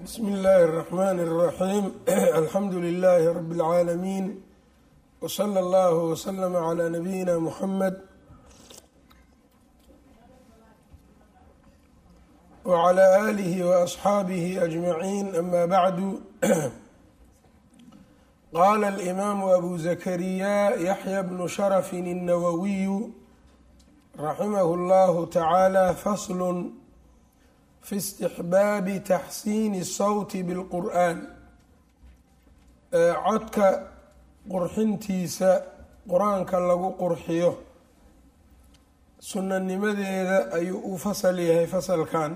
bsmi illaahi الرaxmn الraxiim alxamdu lilaahi rab اlcaalamiin wslى اllah wslm clى nabiyina muxamed wclى alihi waasxaabihi ajmaciin ama bacdu qala alimaamu abu zakariya yaxya bnu sharafin الnawawiyu raximah اllahu tacaala fasl fi istixbaabi taxsiini sawti bilqur'aan codka qurxintiisa qur-aanka lagu qurxiyo sunanimadeeda ayuu u fasal yahay fasalkan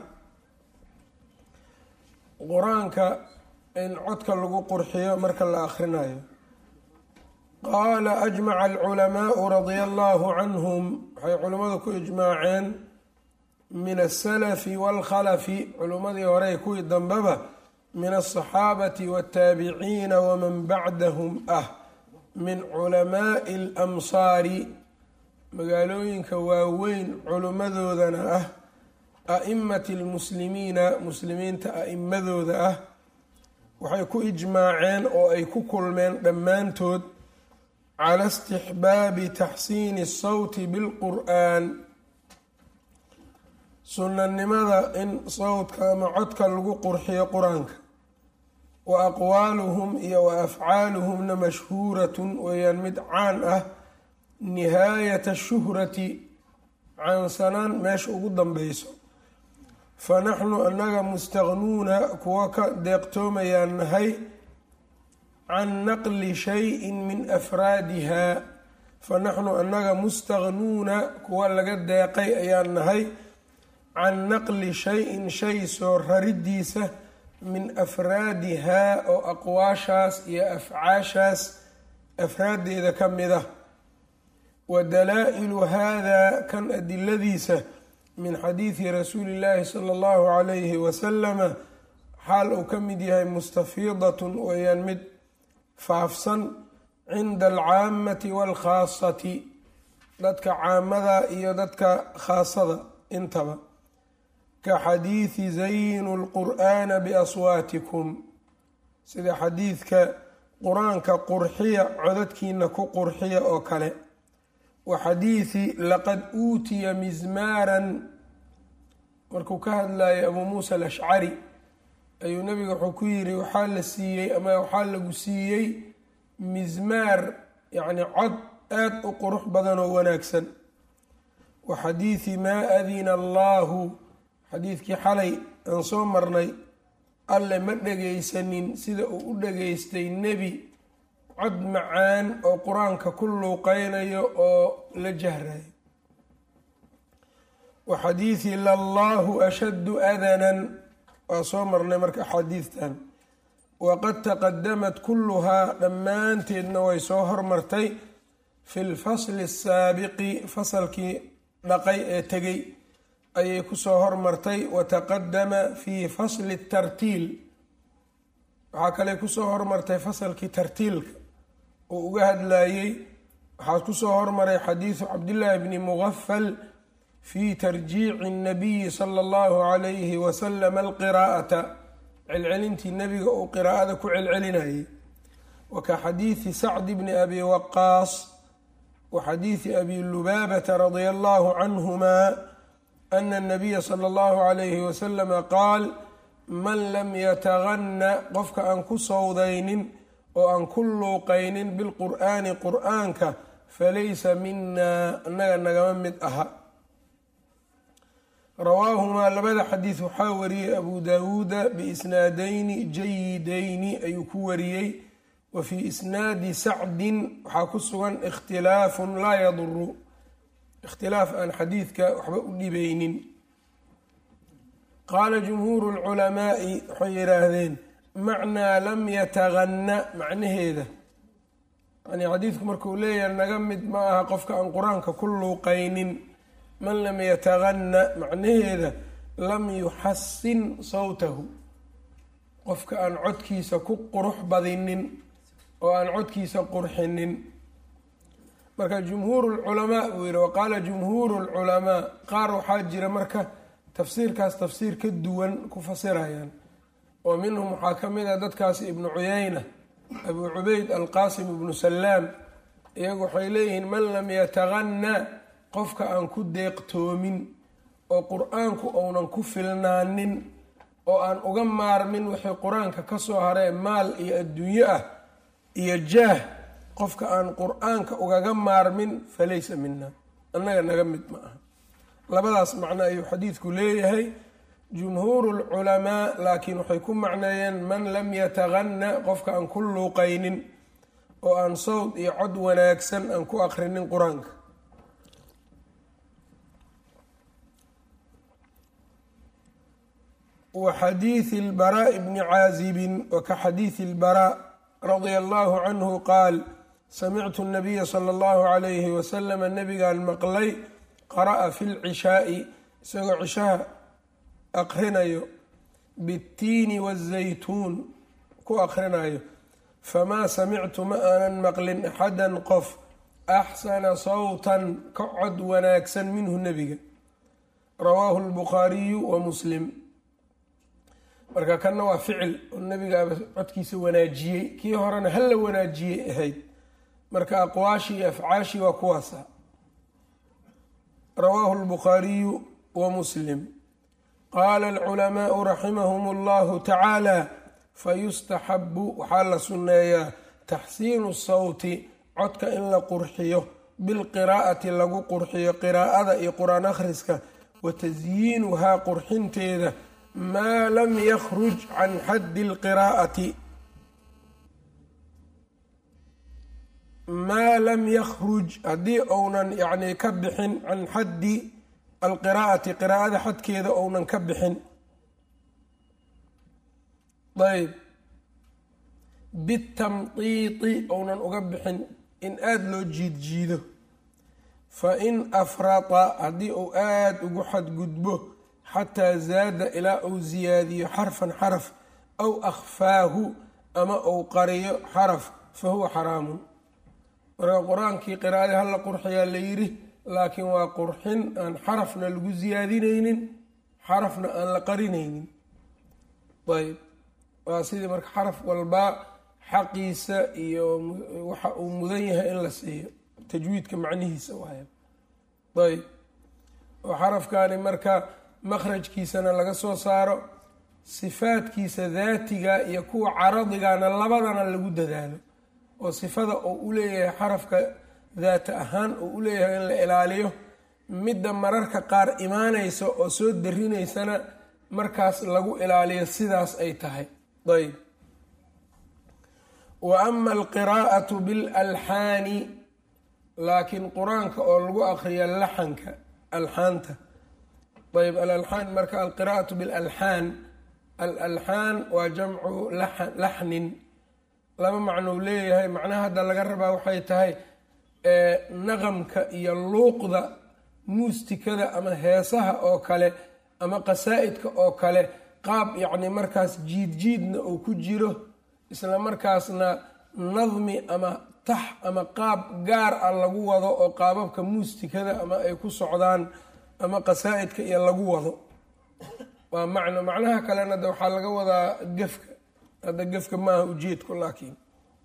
qur-aanka in codka lagu qurxiyo marka la akhrinayo qaala ajmaca alculamaau radia allahu canhum waxay culimmadu ku ijmaaceen min asalafi waalkhalafi culimmadii hore kuwii dambeba min alsaxaabati waataabiciina waman bacdahum ah min culamaai alamsaari magaalooyinka waaweyn culimmadoodana ah a'imati almuslimiina muslimiinta a'imadooda ah waxay ku ijmaaceen oo ay ku kulmeen dhammaantood cala istixbaabi taxsiini asawti bilqur'aan sunanimada in sawdka ama codka lagu qurxiyo qur-aanka wa aqwaaluhum iyo wa afcaaluhumna mashhuuratun weeyaan mid caan ah nihaayata shuhrati caansanaan meesha ugu danbeyso fa naxnu annaga mustaqnuuna kuwa ka deeqtoomayaan nahay can naqli shayin min afraadiha fa naxnu annaga mustaqnuuna kuwa laga deeqay ayaan nahay can naqli shay-in shay soo raridiisa min afraadihaa oo aqwaashaas iyo afcaashaas afraaddeeda ka mid ah wa dalaa-ilu haadaa kan adiladiisa min xadiidi rasuuli llaahi sala allahu calayhi wasalama xaal uu ka mid yahay mustafiidatun weeyaan mid faafsan cinda alcaamati waalkhaasati dadka caamada iyo dadka khaasada intaba ka xadiidi zaynu lqur'aana biaswaatikum sida xadiidka qur-aanka qurxiya codadkiina ku qurxiya oo kale wa xadiidi laqad uutiya mismaaran markuu ka hadlayay abuu muusa alashcari ayuu nabiga wuxuu ku yiri waxaa la siiyey ama waxaa lagu siiyey mismaar yacni cod aada u qurux badan oo wanaagsan wa xadiidi maa adina allaahu xadiidkii xalay aan soo marnay alle ma dhagaysanin sida uu u dhagaystay nebi cod macaan oo qur-aanka ku luuqeynayo oo la jahrayo wa xadiidi lallahu ashaddu adanan waa soo marnay marka axaadiidtan waqad taqadamat kulluhaa dhammaanteedna way soo hormartay fi lfasli asaabiqi fasalkii dhaqay ee tegay ayay kusoo hormartay wataqadama fi fasli tartiil waxaa kale kusoo hormartay fasalkii tartiilka uu uga hadlayey waxaa kusoo hormaray xadiidu cabdillaahi bni mugafal fi tarjiici اnabiyi sala allahu calayhi wasalam alqiraa'ata celcelintii nebiga uu qiraa'ada ku celcelinayay wa ka xadiidi sacdi bni abi waqaas wa xadiidi abi lubaabata radia allahu canhuma ana anabiya sala allahu calayhi wasalama qaal man lam yataganna qofka aan ku sowdaynin oo aan ku luuqaynin bilqur'aani qur'aanka falaysa minaa annaga nagama mid aha rawaahumaa labada xadiid waxaa wariyey abu daawuuda biisnaadayni jayidayni ayuu ku wariyey wa fii isnaadi sacdin waxaa ku sugan ikhtilaafun laa yaduru ikhtilaaf aan xadiidka waxba u dhibeynin qaala jumhuuru lculamaai waxay yidhaahdeen macnaa lam yataganna macnaheeda yani xadiidku markuu leeyahay naga mid ma aha qofka aan qur-aanka ku luuqaynin man lam yataganna macnaheeda lam yuxasin sawtahu qofka aan codkiisa ku qurux badinin oo aan codkiisa qurxinin marka jumhuuru lculamaa buu yihi waqaala jumhuuru lculamaa qaar waxaa jira marka tafsiirkaas tafsiir ka duwan ku fasirayaan oo minhum waxaa ka mid a dadkaasi ibnu cuyayna abuu cubayd alqaasim ibnu salaam iyagu waxay leeyihiin man lam yataqanna qofka aan ku deeqtoomin oo qur-aanku ounan ku filnaanin oo aan uga maarmin wixii qur-aanka ka soo haree maal iyo adduunyo ah iyo jaah qofka aan qur-aanka ugaga maarmin falaysa mina annaga naga mid ma aha labadaas macno ayuu xadiidku leeyahay jumhuuru lculamaa laakiin waxay ku macneeyeen man lam yataqanna qofka aan ku luuqaynin oo aan sawd iyo cod wanaagsan aan ku aqrinin qur-aanka wa xadiidi اlbaraaءi bni caazibin wa ka xadiidi اlbaraaء radia allahu canhu qaal samictu nabiya sala allahu calayhi wasalama nabigaan maqlay qara'a fi lcishaa'i isagoo cishaha aqrinayo bitiini wazaytuun ku aqrinayo famaa samictu ma aanan maqlin axadan qof axsana sawtan ka cod wanaagsan minhu nebiga rawaahu lbukhaariyu wa muslim marka kanna waa ficil oo nebigaaba codkiisa wanaajiyey kii horena hala wanaajiyey ahayd marka aqwaashii iyo afcaashii waa kuwaasa rawaahu lbukhaariyu wa muslim qaala alculamaau raximahum allahu tacaala fayustaxabu waxaa la sunneeyaa taxsiinu sawti codka in la qurxiyo bilqiraa'ati lagu qurxiyo qiraa'ada iyo qur-aan akhriska wa tasyiinuhaa qurxinteeda maa lam yakhruj can xaddi alqiraa'ati maa lam yakhruj haddii ounan yacni ka bixin can xaddi alqiraa'ati qiraa'ada xadkeeda ounan ka bixin ayb bitamdiidi ounan uga bixin in aada loo jiid jiido fa in afrata haddii uu aada ugu xadgudbo xataa zaada ilaa uu ziyaadiyo xarfan xaraf aw akhfaahu ama uu qariyo xaraf fa huwa xaraamun marka qur-aankii qiraa'adii hala qurxiyaa la yidhi laakiin waa qurxin aan xarafna lagu siyaadinaynin xarafna aan la qarinaynin ayb waa sidii marka xaraf walbaa xaqiisa iyo waxa uu mudan yahay in la siiyo tajwiidka macnihiisa waaya ayb oo xarafkani marka makhrajkiisana laga soo saaro sifaadkiisa daatiga iyo kuwa caradigana labadana lagu dadaalo oo sifada oo u leeyahay xarafka daata ahaan oo u leeyahay in la ilaaliyo midda mararka qaar imaanaysa oo soo darinaysana markaas lagu ilaaliyo sidaas ay tahay ayb wa ama alqiraa'atu bilalxaani laakiin qur-aanka oo lagu aqriya laxanka alxaanta ayb alalxaan marka alqiraa'atu bilalxaan alalxaan waa jamcu laxnin laba macnou leeyahay macnaha hadda laga rabaa waxay tahay naqamka iyo luuqda muustikada ama heesaha oo kale ama qasaa-idka oo kale qaab yacni markaas jiid jiidna uu ku jiro isla markaasna nadmi ama tax ama qaab gaar ah lagu wado oo qaababka muustikada ama ay ku socdaan ama qasaa-idka iyo lagu wado waa macno macnaha kalena de waxaa laga wadaa gefka hadda gefka maaha ujeedku laakiin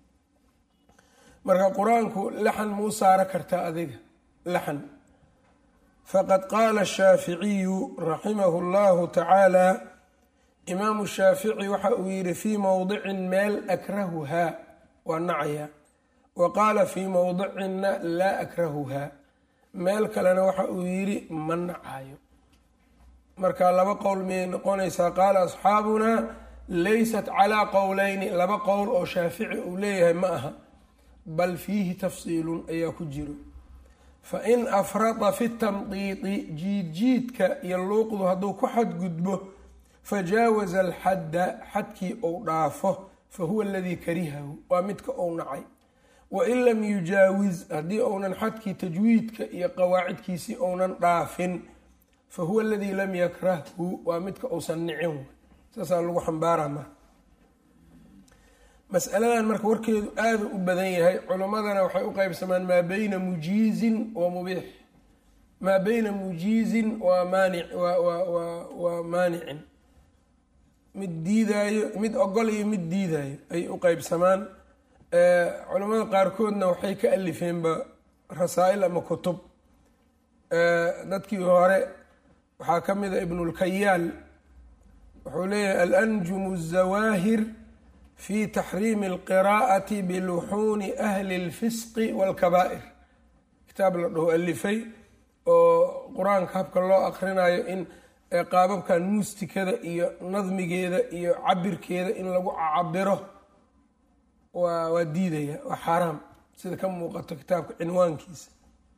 marka qur-aanku laxan muu saaro kartaa adiga laxan faqad qaala ashaaficiyu raximahu llahu tacaala imaamu shaafici waxa uu yidhi fii mowdicin meel akrahuhaa waa nacaya wa qaala fii mowdicinna laa akrahuhaa meel kalena waxa uu yidhi ma nacayo marka laba qowl miyay noqonaysaa qaala asxaabunaa laysat calaa qowleyni laba qowl oo shaafici uu leeyahay ma aha bal fiihi tafsiilun ayaa ku jiro fa in afrada fi tamdiidi jiidjiidka iyo luuqdu hadduu ku xadgudbo fajaawaza alxadda xadkii ou dhaafo fa huwa aladii karihahu waa midka ou nacay wain lam yujaawiz haddii ounan xadkii tajwiidka iyo qawaacidkiisii ounan dhaafin fa huwa aladii lam yakrahhu waa midka uusan nicin saasaa lagu xambaaraa marka masaladan marka warkeedu aada u badan yahay culimmadana waxay u qeybsamaan maa beyna mujiizin wa mubiix maa beyna mujiizin wa maanic waa maanicin mid diidaayo mid ogol iyo mid diidaayo ay u qeybsamaan culamada qaarkoodna waxay ka alifeenba rasaa-il ama kutub dadkii hore waxaa ka mida ibnulkayaal wuxuu leeyahay alanjumu الzawaahir fi taxriimi اlqiraa'ati biluxuuni ahli اlfisqi wاlkabaa'ir kitaab la dhaho alifay oo qur-aanka habka loo akrinayo in qaababkan muustikada iyo nadmigeeda iyo cabirkeeda in lagu cabiro waa waa diidaya waa xaaraam sida ka muuqato kitaabka cinwaankiisa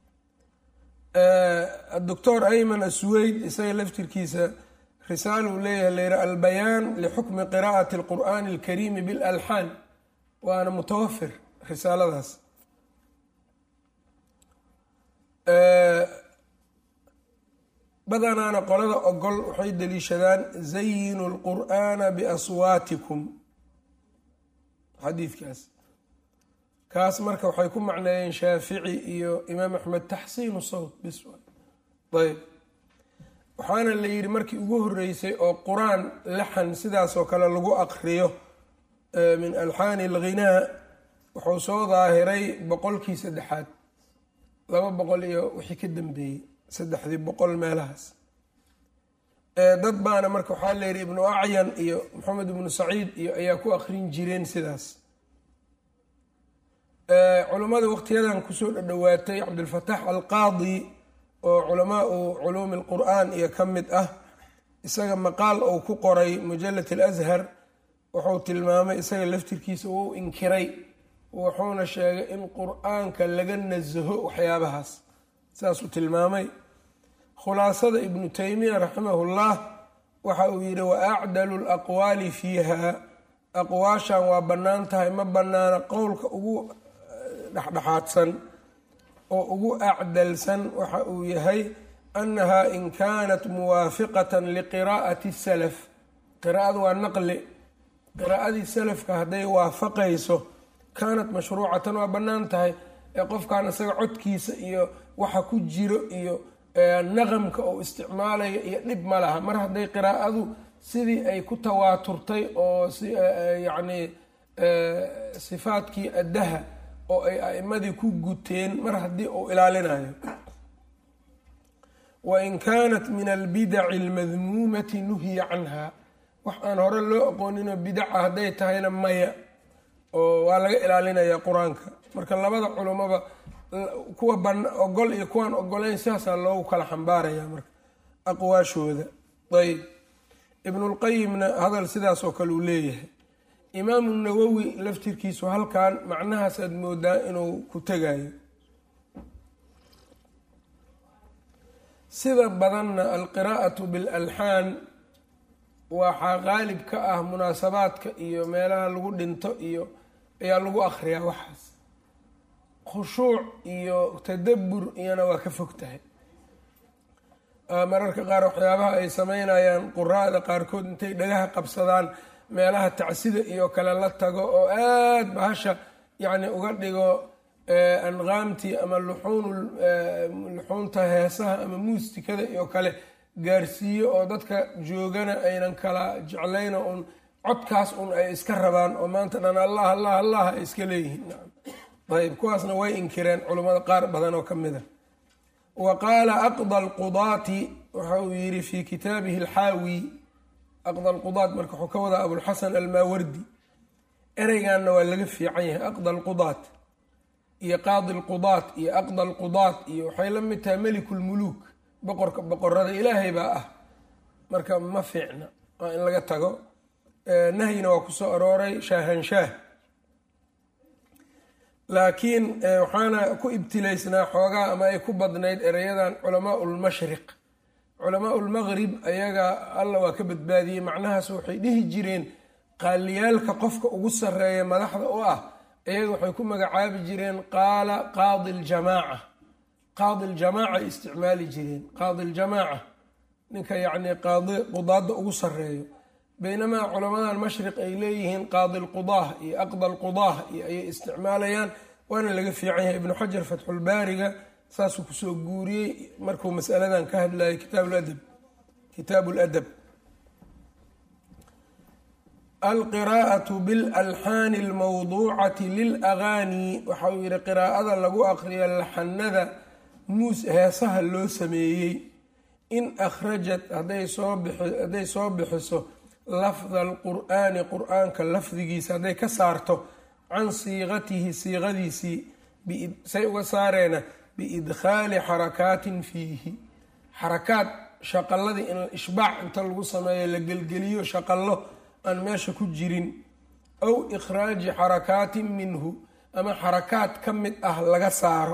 doctor ayman asweyd isaga laftirkiisa risaal uu leeyahay la yiha albayaan lixukmi qiraa'ati اlqur'ani اlkariimi bilalxaan waana mutawafir risaaladaas badanaana qolada ogol waxay daliishadaan zayinu اlqur'ana biaswaatikum xadiidkaas kaas marka waxay ku macneeyeen shaafici iyo imaam axmed taxsiinu sawt bis ayb waxaana la yidhi markii ugu horeysay oo qur-aan laxan sidaasoo kale lagu aqriyo min alxaani alghinaa wuxuu soo daahiray boqolkii saddexaad laba boqol iyo wixii ka dambeeyey saddexdii boqol meelahaas dad baana marka waxaa la yidhi ibnu acyan iyo maxamed ibnu saciid iyo ayaa ku aqrin jireen sidaas culummada waqtiyadan kusoo dhadhowaatay cabdilfataax alqaadi oo culamaau culuumi alqur'aan iyo ka mid ah isaga maqaal uu ku qoray mujalad alashar wuxuu tilmaamay isaga laftirkiisa wuu inkiray wuxuuna sheegay in qur-aanka laga nasaho waxyaabahaas saasuu tilmaamay khulaasada ibnu taymiya raximahullah waxa uu yidhi wa acdalu laqwaali fiiha aqwaashan waa bannaan tahay ma bannaana qowlka ugu dhexdhexaadsan oo ugu acdalsan waxa uu yahay annaha in kaanat muwaafiqatan liqiraa'ati salaf qiraa'adu waa naqli qiraa'adii salafka hadday waafaqayso kaanat mashruucatan waa bannaan tahay ee qofkan isaga codkiisa iyo waxa ku jiro iyo naqamka oo isticmaalayo iyo dhib ma laha mar hadday qiraa'adu sidii ay ku tawaaturtay oo yacni sifaadkii addaha oo ay a'imadii ku guteen mar haddii uu ilaalinayo wain kaanat min albidaci almadmuumati nuhiya canha wax aan hore loo aqooninoo bidaca hadday tahayna maya oo waa laga ilaalinaya qur-aanka marka labada culummaba kuwa ban ogol iyo kuwaan ogolayn sidaasaa loogu kala xambaaraya marka aqwaashooda ayb ibnulqayimna hadal sidaas oo kale uu leeyahay imaamu nawowi laftirkiisu halkan macnahaas aad moodaa inuu ku tegayo sida badanna alqiraa'atu bilalxaan waxaa qaalib ka ah munaasabaadka iyo meelaha lagu dhinto iyo ayaa lagu akhriyaa waxaas khushuuc iyo tadabbur iyana waa ka fog tahay mararka qaar waxyaabaha ay sameynayaan quraada qaarkood intay dhagaha qabsadaan meelaha tacsida iyo kale la tago oo aada bahasha yacni uga dhigo anqaamtii ama luxuun luxuunta heesaha ama muustikada iyo kale gaarsiiyo oo dadka joogana aynan kala jeclayno un codkaas un ay iska rabaan oo maanta dhan allah allah allah ay iska leeyihiin ayb kuwaasna way inkireen culummada qaar badan oo ka mid a wa qaala aqda alqudaati waxa uu yidhi fi kitaabihi alxaawi aqda alqudaat marka wuxuu ka wadaa abulxasan almaawardi ereyganna waa laga fiican yahay aqda alqudaat iyo qaadi alqudaat iyo aqda alqudaat iyo waxay la mid tahay melikulmuluuk boqorka boqorada ilaahay baa ah marka ma fiicna waa in laga tago nahyina waa kusoo arooray shaahanshaah laakiin waxaana ku ibtilaysnaa xoogaa ama ay ku badnayd ereyadan culamaau lmashriq culamaau lmaqrib ayaga alla waa ka badbaadiyey macnahaas waxay dhihi jireen qaaliyaalka qofka ugu sarreeya madaxda u ah iyaga waxay ku magacaabi jireen qaala qaadi ljamaaca qaadi ljamaaca ay isticmaali jireen qaadi ljamaaca ninka yacni qaadi qudaadda ugu sarreeyo baynamaa culamadan mashriq ay leeyihiin qaadi lqudaah iyo aqda lqudaah iyo ayay isticmaalayaan waana laga fiican yahay ibnu xajar fatxulbaariga saasuu kusoo guuriyey markuu masaladan ka hadlayay kitaabuladab kitaabu ladab alqiraa'atu bilalxaani almawduucati lilagaani waxa uu yihi qiraa'ada lagu aqriyo laxanada muus heesaha loo sameeyey in akhrajat hadday soo bixiso lafda alqur'aani qur-aanka lafdigiisa hadday ka saarto can siiqatihi siiqadiisii say uga saareena biidkhaali xarakaatin fiihi xarakaad shaqaladii in ishbaac inta lagu sameeyo la gelgeliyo shaqallo aan meesha ku jirin aw ikhraaji xarakaatin minhu ama xarakaad ka mid ah laga saaro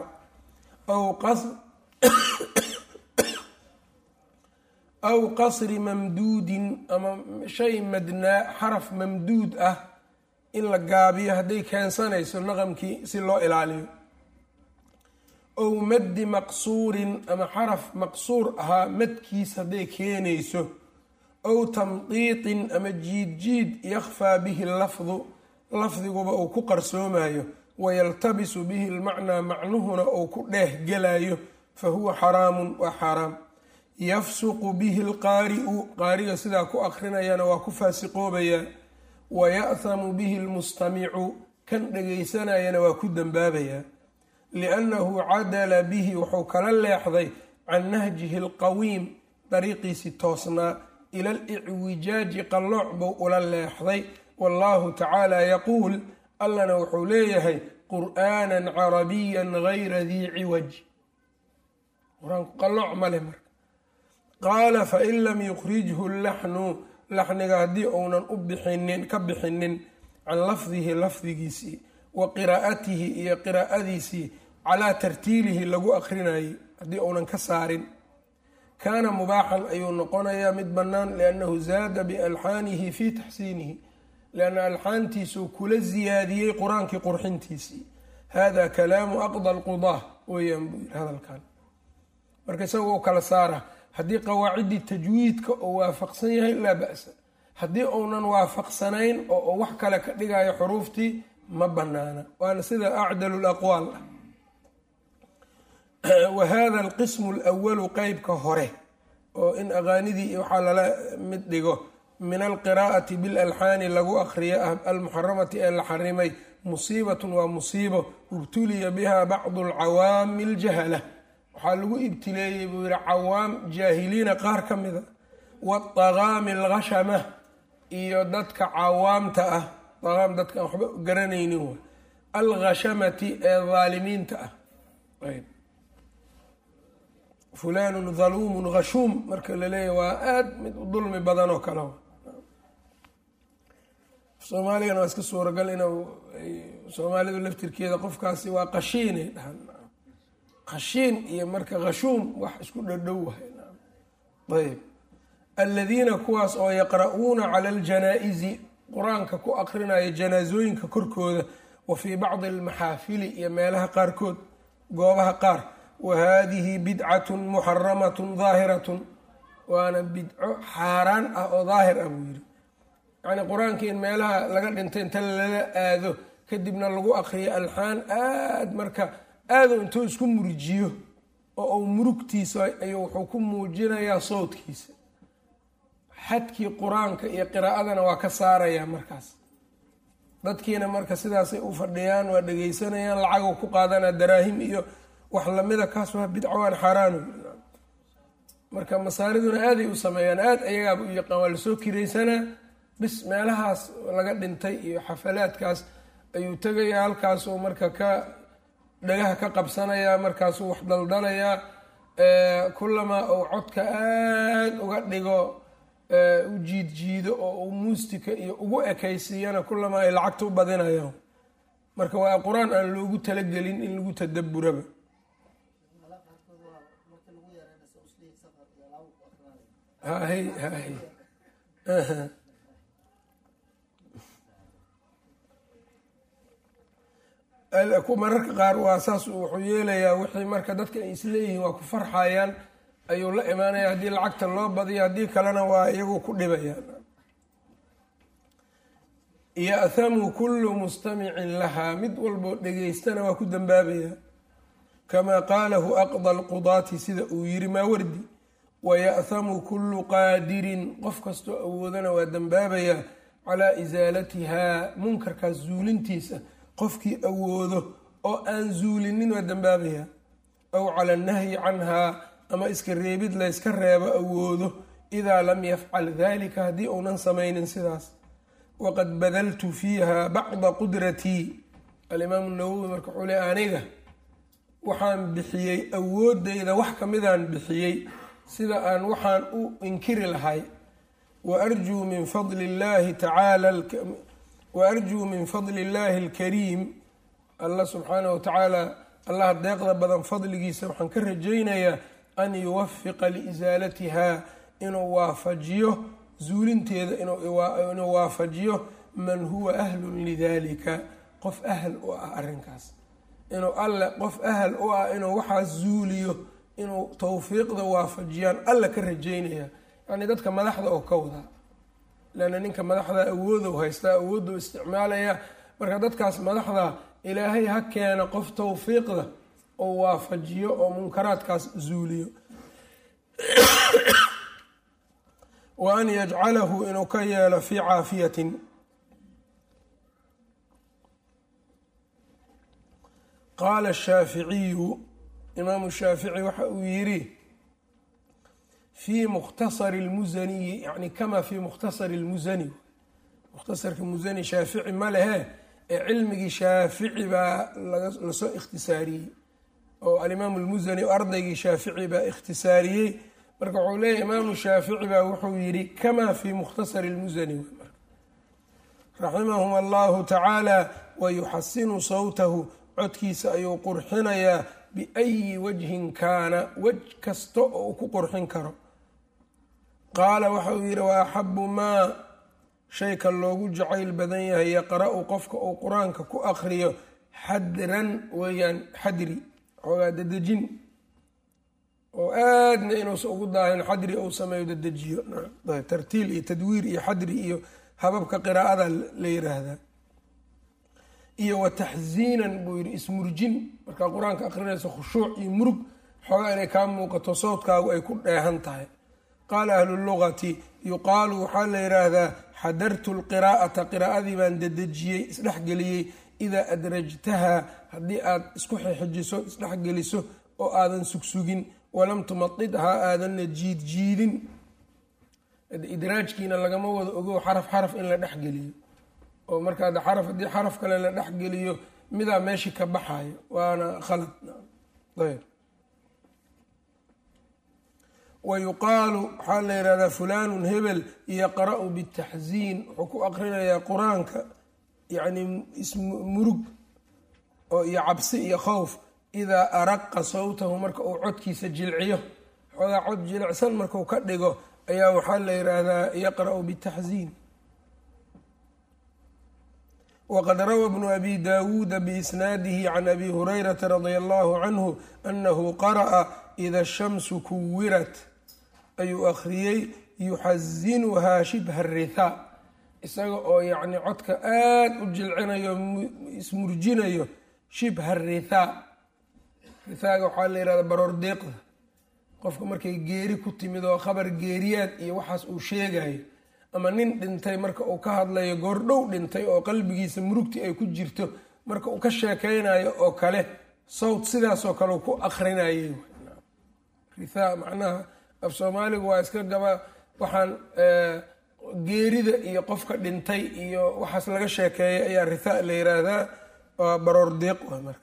aw qasri mamduudin ama shay madnaa xaraf mamduud ah in la gaabiyo hadday keensanayso naqamkii si loo ilaaliyo ow maddi maqsuurin ama xaraf maqsuur ahaa madkiis hadday keenayso ow tamdiiqin ama jiid jiid yakhfaa bihi lafdu lafdiguba uu ku qarsoomayo wayaltabisu bihi lmacnaa macnuhuna uu ku dheeh gelayo fa huwa xaraamun waa xaaraam yafsuqu bihi lqaari'u qaariga sidaa ku akrinayana waa ku faasiqoobayaa waya'hamu bihi lmustamicu kan dhagaysanayana waa ku dembaabayaa liannahu cadala bihi wuxuu kala leexday can nahjihi alqawiim dariiqiisii toosnaa ila alicwijaaji qallooc buu ula leexday wallahu tacaala yaquul allana wuxuu leeyahay qur'aanan carabiyan gayra dii ciwaj qur-aanku qallooc male marka qaala fain lam yukhrijhu laxnu laxniga haddii uunan u bixinin ka bixinin can lafdihi lafdigiisii wa qiraa'atihi iyo qiraa'adiisii calaa tartiilihi lagu akrinayay haddii uunan ka saarin kaana mubaaxan ayuu noqonayaa mid bannaan liannahu zaada bialxaanihi fii taxsiinihi lianna alxaantiisuu kula siyaadiyey qur-aankii qurxintiisii hada kalaamu aqda alqudaa weeyaan buu yiri hadalkan marka isaga u kala saara haddii qawaaciddii tajwiidka oo waafaqsan yahay laa ba'sa haddii uunan waafaqsanayn oo wax kale ka dhigayo xuruuftii ma banaana waana sida acdalu laqwaal ah wa hada alqismu alwalu qeybka hore oo in aqaanidii waxaa lala mid dhigo min alqiraa'ati bilalxaani lagu akriyo ah almuxaramati ee la xarimay musiibatun waa musiibo ibtuliya biha bacdu alcawaami aljahala waxaa lagu ibtileeyey buu yihi cawaam jaahiliina qaar ka mida waadaqaami alghashama iyo dadka cawaamta ah daqaam dadka aan waxba garanaynin way alghashamati ee daalimiinta ah fulanun dhaluumun khashuum marka la leeyahy waa aada mid u dulmi badan oo kale soomaaligana waa iska suuragal in soomaalidu laftirkeeda qofkaasi waa qashiinay dhahan qashiin iyo marka khashuum wax isku dhadhow wahay ayb aladiina kuwaas oo yaqra'uuna cala aljanaa-isi qur-aanka ku aqrinaya janaasooyinka korkooda wa fii bacdi almaxaafili iyo meelaha qaarkood goobaha qaar wa haadihi bidcatun muxaramatun daahiratun waana bidco xaaraan ah oo daahir ah buu yidhi yacnii qur-aankii in meelaha laga dhintay inta lala aado kadibna lagu aqriyo alxaan aad marka aadu intuu isku murjiyo oo uu murugtiisa ayuu wuxuu ku muujinayaa sawdkiisa xadkii qur-aanka iyo qiraa'adana waa ka saarayaa markaas dadkiina marka sidaasay u fadhiyaan waa dhegeysanayaan lacaguu ku qaadanaa daraahim iyo wax lamida kaas waa bidco waan xaaraano marka masaariduna aaday u sameeyaan aad ayagaaba u yaqaan waa lasoo kiraysanaa bis meelahaas laga dhintay iyo xafalaadkaas ayuu tegayaa halkaasuu marka ka dhagaha ka qabsanayaa markaasuu wax daldalayaa kulamaa uu codka aada uga dhigo u jiid jiido oo uu muustika iyo ugu ekaysiiyana kulamaa ay lacagta u badinayaan marka waa qur-aan aan loogu talagelin in lagu tadaburaba hahy hahy mararka qaar waa saas wuxuu yeelayaa wixii marka dadka ay isleeyihiin waa ku farxayaan ayuu la imaanaya haddii lacagta loo badiyo haddii kalena waa iyagu ku dhibayaan ya'hamu kullu mustamicin lahaa mid walboo dhegeystana waa ku dambaabaya kamaa qaalahu aqda alqudaati sida uu yiri maawardi waya'hamu kullu qaadirin qof kastoo awoodana waa dambaabayaa calaa isaalatihaa munkarkaas zuulintiisa qofkii awoodo oo aan zuulinin waa dambaabaya aw cala annahyi canhaa ama iska reebid layska reebo awoodo idaa lam yafcal dalika haddii uunan samaynin sidaas waqad badaltu fiiha bacda qudratii alimaamu nawowi marka wuxuu le aniga waxaan bixiyey awoodeyda wax kamidaan bixiyey sida aan waxaan u inkiri lahay waarjuu min fadli llahi tacaala waarjuu min fadli illaahi alkariim allah subxaanah wa tacaala allaha deeqda badan fadligiisa waxaan ka rajaynayaa an yuwafiqa liisaalatiha inuu waafajiyo zuulinteeda inuu waafajiyo man huwa ahlun lidalika qof ahl u ah arrinkaas inuu alle qof ahl u ah inuu waxaas zuuliyo inuu tawfiiqda waafajiyaan alla ka rajaynaya yacni dadka madaxda oo ka wadaa leanna ninka madaxda awoodow haystaa awoodou isticmaalaya marka dadkaas madaxda ilaahay ha keena qof tawfiiqda oo waafajiyo oo munkaraadkaas zuuliyo wa an yajcalahu inuu ka yeelo fii caafiyatin qaala shaaficiyu imaamu shaafici waxa uu yidhi fii mukhtasari lmusaniyi yani kama fii mukhtasari lmusani mukhtasarka musani shaafici ma lehe ee cilmigii shaafici baa lasoo ikhtisaariyey oo alimaamu lmusani ardaygii shaafici baa ikhtisaariyey marka wuxuu leeyahy imaamu shaafici baa wuxuu yidhi kama fii mukhtasari lmusani raximahum allahu tacaala wayuxasinu sawtahu codkiisa ayuu qurxinayaa biayi wajhin kaana wej kasta oo uu ku qurxin karo qaala waxa uu yidhi wa axabu maa shayka loogu jacayl badan yahay yaqra-u qofka uu qur-aanka ku aqriyo xadran weeyaan xadri xoogaa dadejin oo aadna inuusa ugu daahin xadri uu sameeyo dadejiyo tartiil iyo tadwiir iyo xadri iyo hababka qiraa'ada la yiraahdaa iyo wa taxsiinan buu yidhi ismurjin markaa qur-aanka aqrinaysa khushuuc iyo murug xoogaa inay kaa muuqato sawdkaagu ay ku dheehan tahay qaala ahlu lugati yuqaalu waxaa la yidhaahdaa xadartu lqiraa'ata qiraa'adii baan dadejiyey isdhexgeliyey idaa adrajtaha haddii aad isku xixijiso isdhexgeliso oo aadan sugsugin walam tumadidhaa aadanna jiidjiidin idraajkiina lagama wado ogow xaraf xaraf in la dhexgeliyo oo markaa xaraf haddii xaraf kale la dhexgeliyo midaa meeshii ka baxayo waana khalad ayb wa yuqaalu waxaa la yihahdaa fulaanun hebel yaqra-u bitaxsiin wuxuu ku aqrinayaa qur-aanka yacni ismurug oo iyo cabsi iyo khowf idaa araqa sawtahu marka uu codkiisa jilciyo xoogaa cod jilicsan marku ka dhigo ayaa waxaa la yidhaahdaa yaqra-u bitaxsiin wqad rawى bnu abi dawuuda biisnaadihi can abi hurayrata radia allahu canhu anahu qara'a ida shamsu kuwirat ayuu akhriyey yuxasinuhaa shibha rithaa isaga oo yacni codka aada u jilcinayo ismurjinayo shibha rithaa rithaaga waxaa la yihahda baroor deeqda qofka markay geeri ku timid oo khabar geeriyaad iyo waxaas uu sheegayo ama nin dhintay marka uu ka hadlayo goordhow dhintay oo qalbigiisa murugti ay ku jirto marka uu ka sheekeynayo oo kale sawt sidaasoo kale uu ku akrinayay rithaa macnaha af soomaaligu waa iska gaba waxaan geerida iyo qofka dhintay iyo waxaas laga sheekeeyay ayaa rithaa la yiraahdaa waa baroor deeq wa marka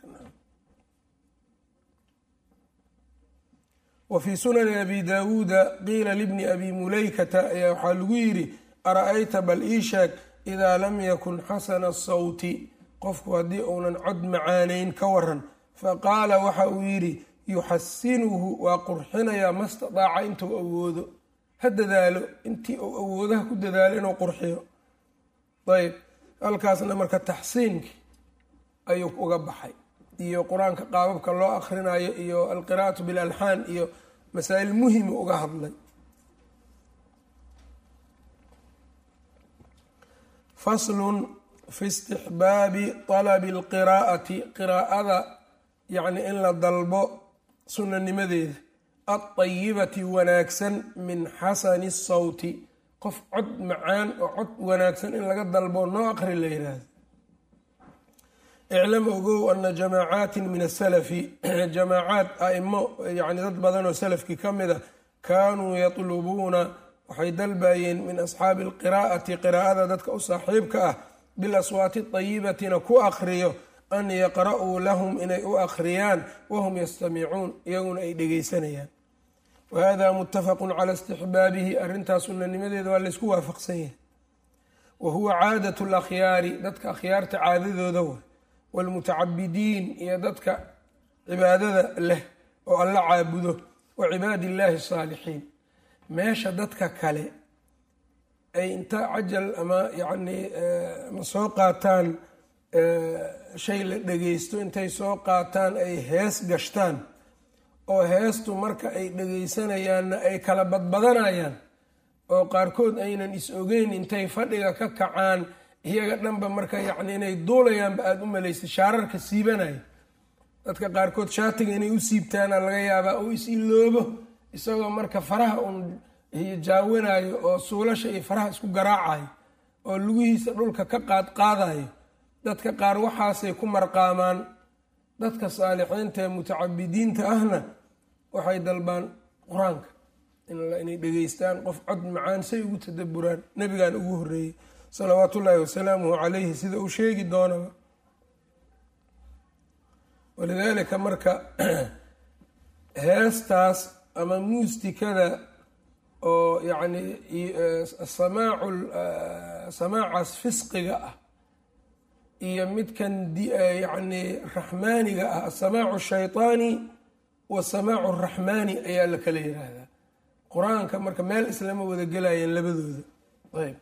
wa fii sunani abi daawuuda qiila libni abi mulaykata ayaa waxaa lagu yidhi ara-ayta bal ii sheeg idaa lam yakun xasana asawti qofku haddii uunan cod macaaneyn ka waran faqaala waxa uu yidhi yuxasinuhu waa qurxinayaa ma stadaaca intuu awoodo ha dadaalo intii uu awoodaha ku dadaalo inuu qurxiyo ayb halkaasna marka taxsiinkii ayuu uga baxay iyo qur-aanka qaababka loo akhrinayo iyo alqiraa'atu bilalxaan iyo masaa-il muhimu uga hadlay faslun fi istixbaabi talabi alqiraa'ati qiraa'ada yacni in la dalbo sunanimadeeda altayibati wanaagsan min xasani sawti qof cod macaan oo cod wanaagsan in laga dalbo noo aqri la yiraahdo iclam ogow ana jamaacaati min asalafi jamaacaad aimo yani dad badan oo salafkii ka mid a kaanuu yatlubuuna waxay dalbayeen min asxaabi alqiraa'ati qiraa'ada dadka u saaxiibka ah bilaswaati dayibatina ku aqriyo an yaqra'uu lahum inay u akhriyaan wahum yastamicuun iyaguna ay dhegeysanayaan wahada mutafaqu cala istixbaabihi arrintaas sunanimadeeda waa laysku waafaqsan yahay wa huwa caadat lakhyaari dadka akhyaarta caadadooda wa waalmutacabidiin iyo dadka cibaadada leh oo alla caabudo wa cibaadi illaahi asaalixiin meesha dadka kale ay inta cajal ama yacnii ma soo qaataan shay la dhegeysto intay soo qaataan ay hees gashtaan oo heestu marka ay dhegeysanayaanna ay kala badbadanayaan oo qaarkood aynan is ogeyn intay fadhiga ka kacaan iyaga dhanba marka yacni inay duulayaanba aada u malaysay shaararka siibanaya dadka qaarkood shaatiga inay u siibtaana laga yaabaa uu is iloobo isagoo marka faraha uun jaawinayo oo suulasha iyo faraha isku garaacayo oo lugihiisa dhulka ka qaadqaadayo dadka qaar waxaasay ku marqaamaan dadka saalixiinta ee mutacabidiinta ahna waxay dalbaan qur-aanka inay dhegeystaan qof cod macaan say ugu tadaburaan nabigan ugu horeeyey salawaatu ullaahi wasalaamuhu calayhi sida uu sheegi doonaba walidaalika marka heestaas ama muustikada oo yacni samaacu samaacaas fisqiga ah iyo midkan yacni raxmaaniga ah asamaacu shaytaani wasamaacu raxmaani ayaa la kala yiraahdaa qur-aanka marka meel islama wada gelayeen labadooda ayb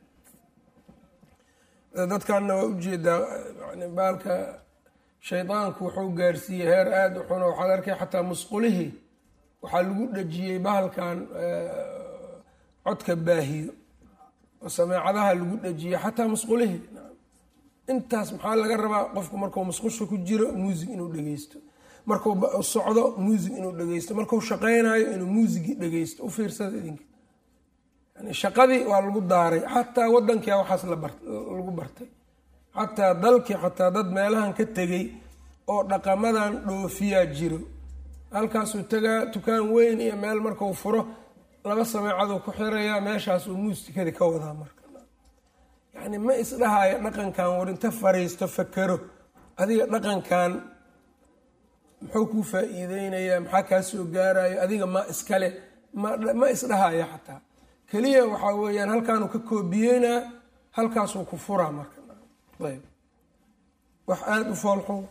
dadkanna waa ujeedaa yani baalka shaydaanku wuxuu gaarsiiyey heer aada u xun waxaad arkay xataa musqulihii waxaa lagu dhajiyey bahalkan codka baahiyo oo sameecadaha lagu dhajiyey xataa musqulihii intaas maxaa laga rabaa qofku markuu musqusha ku jiro muusig inuu dhegeysto markuu socdo muusig inuu dhegeysto markuu shaqeynayo inuu muusigi dhegeysto u fiirsada idinka yani shaqadii waa lagu daaray xataa wadankia waxaas lagu bartay xataa dalkii xataa dad meelahan ka tegay oo dhaqamadan dhoofiyaa jiro halkaasuu tagaa tukaan weyn iyo meel markuu furo laba sameecaduu ku xirayaa meeshaasuu muusikadii ka wadaa marka yani ma isdhahayo dhaqankan warinta fariisto fakero adiga dhaqankan muxuu kuu faa-iideynayaa maxaa kaa soo gaarayo adiga ma iskale ma isdhahayo xataa keliya waxaa weeyaan halkaanuu ka koobiyeynaa halkaasuu ku furaa marka ayb wax aada u foolxun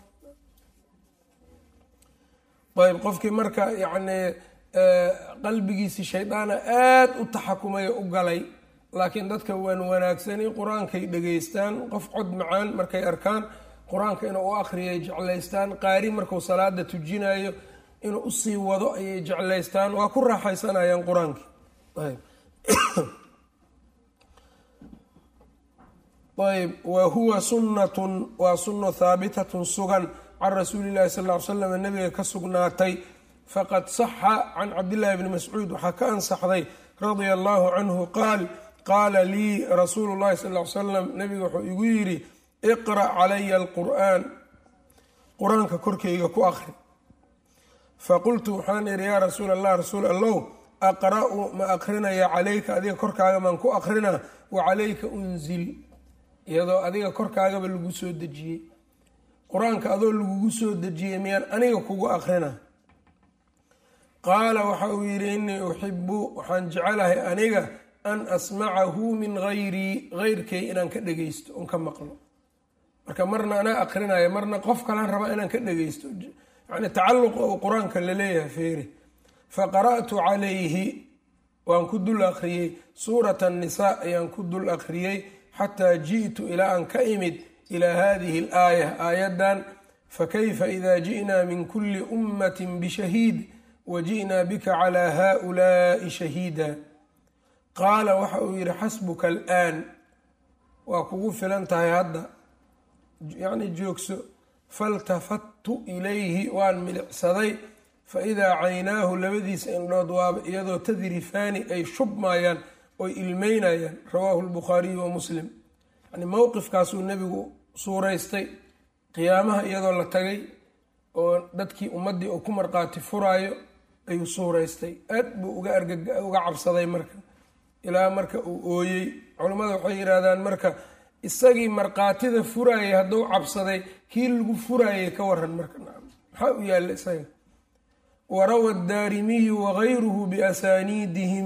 ayb qofkii marka yacni qalbigiisi shaydaana aada u taxakumaya u galay laakiin dadka waan wanaagsani qur-aankay dhegeystaan qof cod macaan markay arkaan qur-aanka inuu u akhriyay jeclaystaan qaari markuu salaada tujinayo inuu usii wado ayay jeclaystaan waa ku raaxaysanayaan qur-aanki ayb wa huwa sunnatun waa sunno haabitatun sugan can rasuuli llahi sal ly slam nabiga ka sugnaatay faqad saxa can cabdillahi bni mascuud waxaa ka ansaxday radia allahu canhu qaal qaala lii rasuulu llahi sal ly salam nabiga wuxuu igu yidhi iqra' calaya alqur'aan qur-aanka korkeyga ku akhri faqultu waxaan idhi yaa rasuul allah rasuul allow aqra'u ma akrinaya calayka adiga korkaaga maan ku akrinaa wa calayka unzil iyadoo adiga korkaagaba lagu soo dejiyey qur-aanka adoo lagugu soo dejiyey miyaan aniga kugu akrinaa qaala waxa uu yidhi innii uxibu waxaan jecelahay aniga an asmacahu min hayrii heyrkay inaan ka dhegeysto on ka maqlo marka marna anaa akrinaya marna qof kalaan rabaa inaan ka dhegeysto yani tacalluqa uu qur-aanka laleeyahay feeri faqara'tu calayhi waan ku dul akhriyey suurat annisaa ayaan ku dul akhriyey xataa ji'tu ilaa aan ka imid ilaa hadihi alaaya aayaddan fakayfa ida ji'naa min kuli ummati bishahiid waji'naa bika calaa haa'ulaa'i shahiida qaala waxa uu yidhi xasbuka alaan waa kugu filan tahay hadda yacni joogso faltafattu ilayhi waan milicsaday fa idaa caynaahu labadiisa indhood waaba iyadoo tadrifaani ay shubmayaan oy ilmeynayaan rawaahu lbukhaariyu wa muslim yani mowqifkaasuu nebigu suuraystay qiyaamaha iyadoo la tagay oo dadkii ummaddii uu ku marqaati furaayo ayuu suuraystay aad buu uga argauga cabsaday marka ilaa marka uu ooyey culammada waxay yidhaahdaan marka isagii markaatida furaayay hadduu cabsaday kii lagu furaayay ka waran marka maxaa u yaalla isaga warawa daarimiyu wagayruhu biasaaniidihim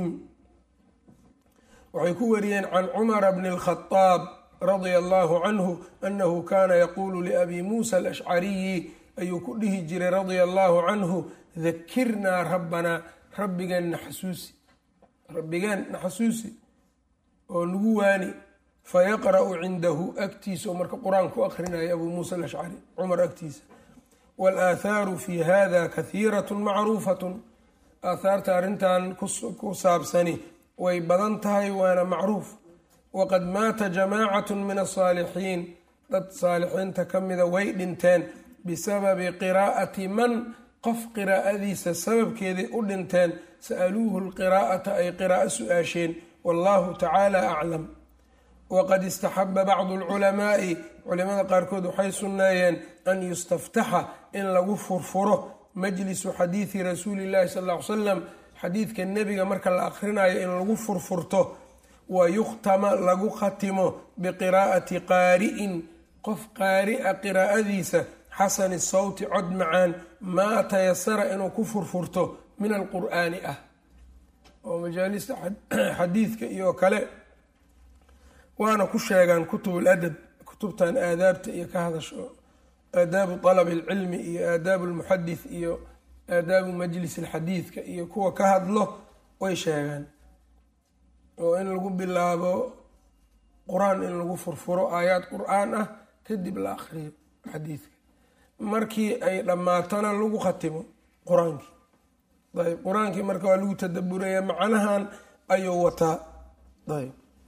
waxay ku wariyeen can cumara bni اlkhadaab radia allahu canhu anahu kana yaquulu liabi muusa alashcariyi ayuu ku dhihi jiray radia allahu canhu dakirnaa rabbanaa rabbigeen naxasuusi rabbigeen naxasuusi oo nagu waani fayaqra'u cindahu agtiisa oo marka qur-aan ku akrinaya abuu muusa alashcari cumar agtiisa waalaaathaaru fi hada kahiiratun macruufatun aathaarta arrintan ku saabsani way badan tahay waana macruuf waqad maata jamaacatu min asaalixiin dad saalixiinta ka mida way dhinteen bisababi qiraa'ati man qof qiraa'adiisa sababkeeday u dhinteen sa'aluuhu lqiraa'ata ay qiraa'o su-aasheen wallahu tacaala aclam waqad istaxaba bacdu alculamaa'i culimada qaarkood waxay sunneeyeen an yustaftaxa in lagu furfuro majlisu xadiidi rasuuli llahi sal ll ly slam xadiidka nebiga marka la akhrinayo in lagu furfurto wa yukhtama lagu khatimo biqiraa'ati qaari'in qof qaari'a qiraa'adiisa xasani sawti cod macaan maa tayasara inuu ku furfurto min alqur'aani ah oo majaalista xadiidka iyo kale waana ku sheegaan kutub ladab kutubtan aadaabta iyo ka hadasho aadaabu dalab alcilmi iyo aadaabu lmuxadith iyo aadaabu majlis alxadiidka iyo kuwa ka hadlo way sheegaan oo in lagu bilaabo qur-aan in lagu furfuro aayaad qur-aan ah kadib la akriyo xadiidka markii ay dhammaatona lagu khatimo qur-aankii ayb qur-aankii marka waa lagu tadaburaya macnahan ayuu wataa ayb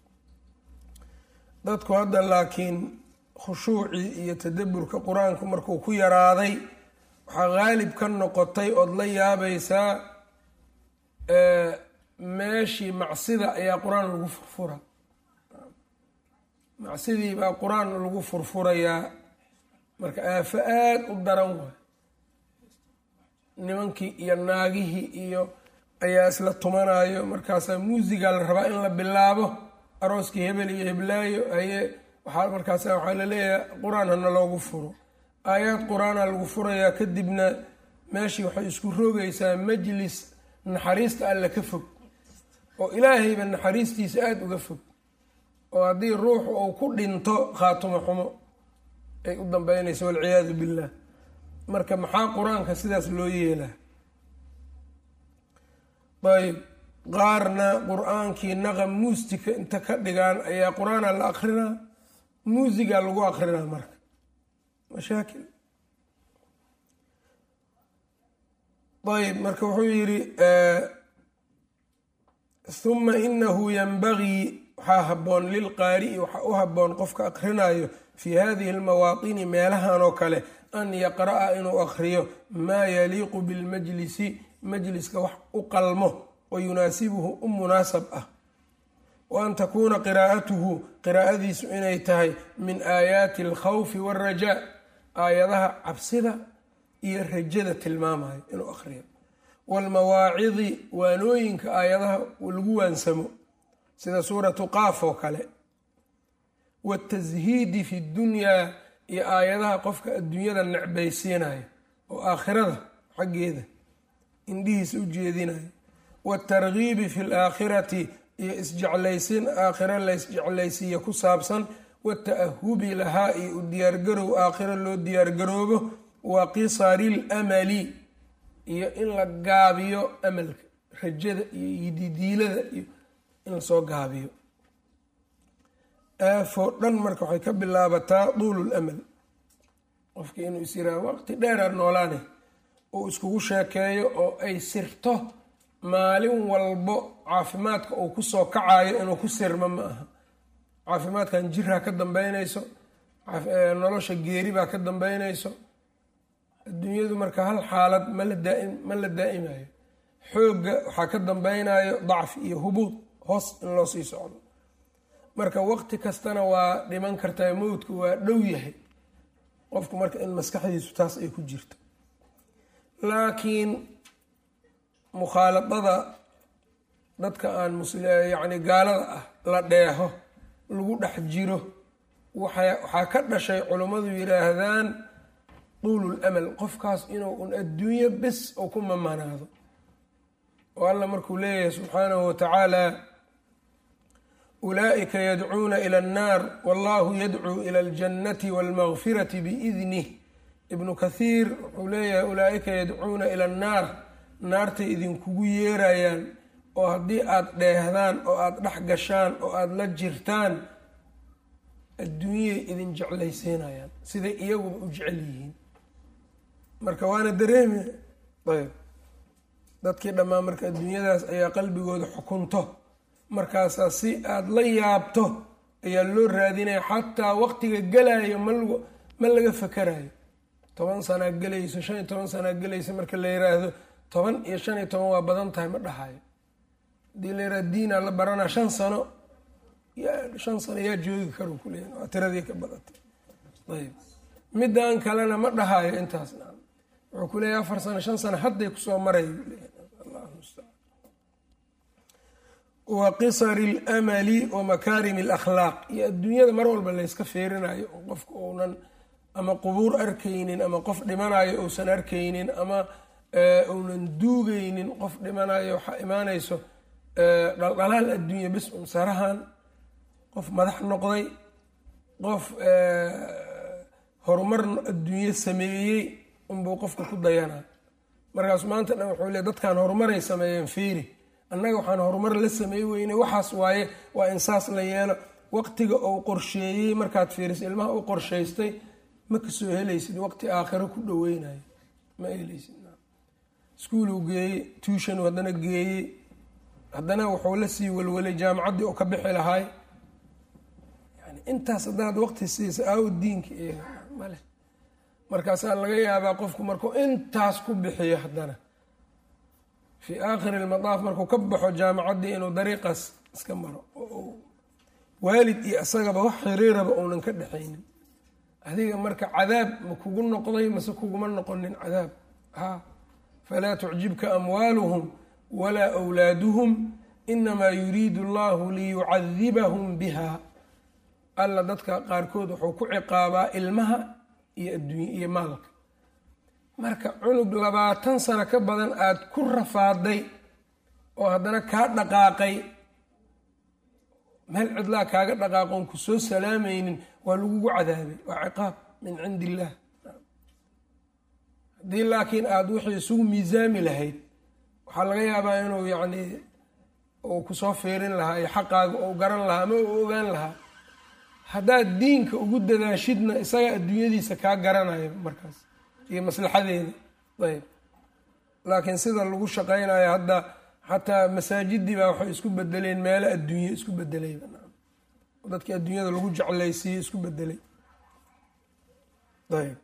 dadku hadda laakiin khushuucii iyo tadaburka qur-aanku markuu ku yaraaday waxaa qaalib ka noqotay ood la yaabaysaa meeshii macsida ayaa qur-aan lagu furfura macsidii baa qur-aan lagu furfurayaa marka aafo aada u daran waay nimankii iyo naagihii iyo ayaa isla tumanayo markaasaa muusiga la rabaa in la bilaabo arooskii hebel iyo heblaayo haye waxaa markaasa waxaa laleeyahay qur-aan hana loogu furo aayaad qur-aana lagu furayaa kadibna meeshii waxay isku rogaysaa majlis naxariista alle ka fog oo ilaahayba naxariistiisa aada uga fog oo haddii ruuxu uu ku dhinto khaatumo xumo ay u dambeynayso walciyaadu billah marka maxaa qur-aanka sidaas loo yeelaa ayb qaarna qur-aankii naqam muusika inta ka dhigaan ayaa qur-aana la akrinaa muusiga lagu akrinaa marka mashaakil ayb marka wuxuu yidhi huma inahu yanbagii waxaa haboon lilqaari'i waxaa u haboon qofka akrinayo fii hadihi almawaatini meelahan oo kale an yaqra'a inuu akriyo maa yaliiqu bilmajlisi majliska wax u qalmo wa yunaasibuhu u munaasab ah wa an takuuna qiraa'atuhu qiraa'adiisu inay tahay min aayaati alkhawfi waalrajaa aayadaha cabsida iyo rajada tilmaamayo inuu akriyo waalmawaacidi waanooyinka aayadaha lagu waansamo sida suuratu qaaf oo kale watashiidi fi dunyaa iyo aayadaha qofka adduunyada necbaysiinayo oo aakhirada xaggeeda indhihiisa u jeedinayo waatargiibi fi laakhirati iyo isjeclaysin aakhiro la isjeclaysiiya ku saabsan wata'ahubi lahaa iyo u diyaargarow aakhiro loo diyaargaroobo wa qisari lamali iyo in la gaabiyo amalka rajada iyo yididiilada iyo in lasoo gaabiyo aafoo dhan marka waxay ka bilaabataa duulul amal qofki inuu is yiraha waqti dheeraad noolaane uu iskugu sheekeeyo oo ay sirto maalin walbo caafimaadka uu kusoo kacayo inuu ku sirmo ma aha caafimaadkan jirha ka dambeynayso nolosha geeri baa ka dambeynayso adduunyadu marka hal xaalad mala daa ma la daa'imayo xoogga waxaa ka dambeynayo dacfi iyo hubuud hoos in loo sii socdo marka waqti kastana waa dhiman kartaa mowdku waa dhow yahay qofku marka in maskaxdiisu taas ay ku jirto laakiin mukhaaladada dadka aan yacni gaalada ah la dheeho lagu dhex jiro waxaa ka dhashay culummadu yidhaahdaan tuulul amal qofkaas inuu un adduunyo bes oo ku mamanaado oo alla markuu leeyahay subxaanahu watacaala ulaa'ika yadcuuna ila annaar wallahu yadcuu ila aljannati walmagfirati biidnih ibnu kathiir wuxuu leeyahay ulaa'ika yadcuuna ila annaar naartay idinkugu yeerayaan oo haddii aada dheehdaan oo aada dhex gashaan oo aada la jirtaan adduunyay idin jeclaysiinayaan siday iyaguba u jecel yihiin marka waana dareemi ayb dadkii dhammaan marka adduunyadaas ayaa qalbigooda xukunto markaasaa si aada la yaabto ayaa loo raadinaya xataa waqtiga galayo mal ma laga fakarayo toban sanaa gelayso shan iyo toban sanaa gelayso marka la yiraahdo toban iyo shan iyo toban waa badan tahay ma dhahayo hadii la yirahdo diinaa la baranaa shan sano shan sano yaa joogi karo kuleeya waa tiradii ka badatay ayb midaan kalena ma dhahayo intaasna wuxuu ku leeyahy afar sano shan sano hadday kusoo maray wa qisari اlamali wa makaarimi اlakhlaaq iyo adduunyada mar walba layska feerinayo oo qofka uunan ama qubuur arkaynin ama qof dhimanayo uusan arkaynin ama uunan duugaynin qof dhimanayo waxaa imaanayso dhaldhalaal adduunya bis un sarahan qof madax noqday qof horumar adduunye sameeyey unbuu qofka ku dayanaa markaas maanta dhan wuxuu le dadkan horumaray sameeyeen fiiri annaga waxaan horumar la sameey weynay waxaas waaye waa in saas la yeelo waqtiga uu qorsheeyey markaad fiiriso ilmaha u qorshaystay ma kasoo helaysid waqti aakhiro ku dhaweynayo ma helaysid iskuuluu geeyey tuushanu haddana geeyey haddana wuxuu la sii walwalay jaamacaddii oo ka bixi lahaay yani intaas haddaad waqti siisa aawo diinka eega male markaasaa laga yaabaa qofku markuu intaas ku bixiyo haddana fii aakhiri lmadaaf markuu ka baxo jaamacaddii inuu dariiqaas iska maro oo waalid iyo isagaba wax xiriiraba uunan ka dhexaynin adiga marka cadaab ma kugu noqday mase kuguma noqonin cadaab haa falaa tucjibka amwaaluhum walaa wlaaduhum inamaa yuriidu allahu liyucadibahum biha alla dadka qaarkood wuxuu ku ciqaabaa ilmaha iyo adduunya iyo maalka marka cunug labaatan sano ka badan aada ku rafaaday oo haddana kaa dhaqaaqay meel cidlaa kaaga dhaqaaqoon ku soo salaamaynin waa lagugu cadaabay waa ciqaab min cindi illaah haddii laakiin aada wixii isugu miisaami lahayd waxaa laga yaabaa inuu yacni uu kusoo fiirin lahaa iyo xaqaaga ou garan lahaa ama uu ogaan lahaa haddaad diinka ugu dadaashidna isaga adduunyadiisa kaa garanayo markaas iyo maslaxadeeda ayb laakiin sida lagu shaqaynayo hadda xataa masaajidii baa waxay isku bedeleen meelo adduunye isku bedelay dadkii adduunyada lagu jeclaysiiyey isku bedelay ayb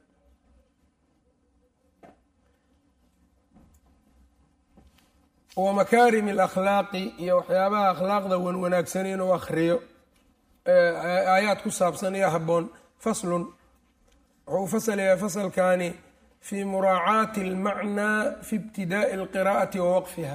wa makaarimi alakhlaaqi iyo waxyaabaha akhlaaqda wan wanaagsan inuu akhriyo aayaad ku saabsan iyo habboon faslun wuxuu u fasalayaa fasalkani fi muraacaati almacnaa fi ibtidaa'i alqiraa'ati wa waqfiha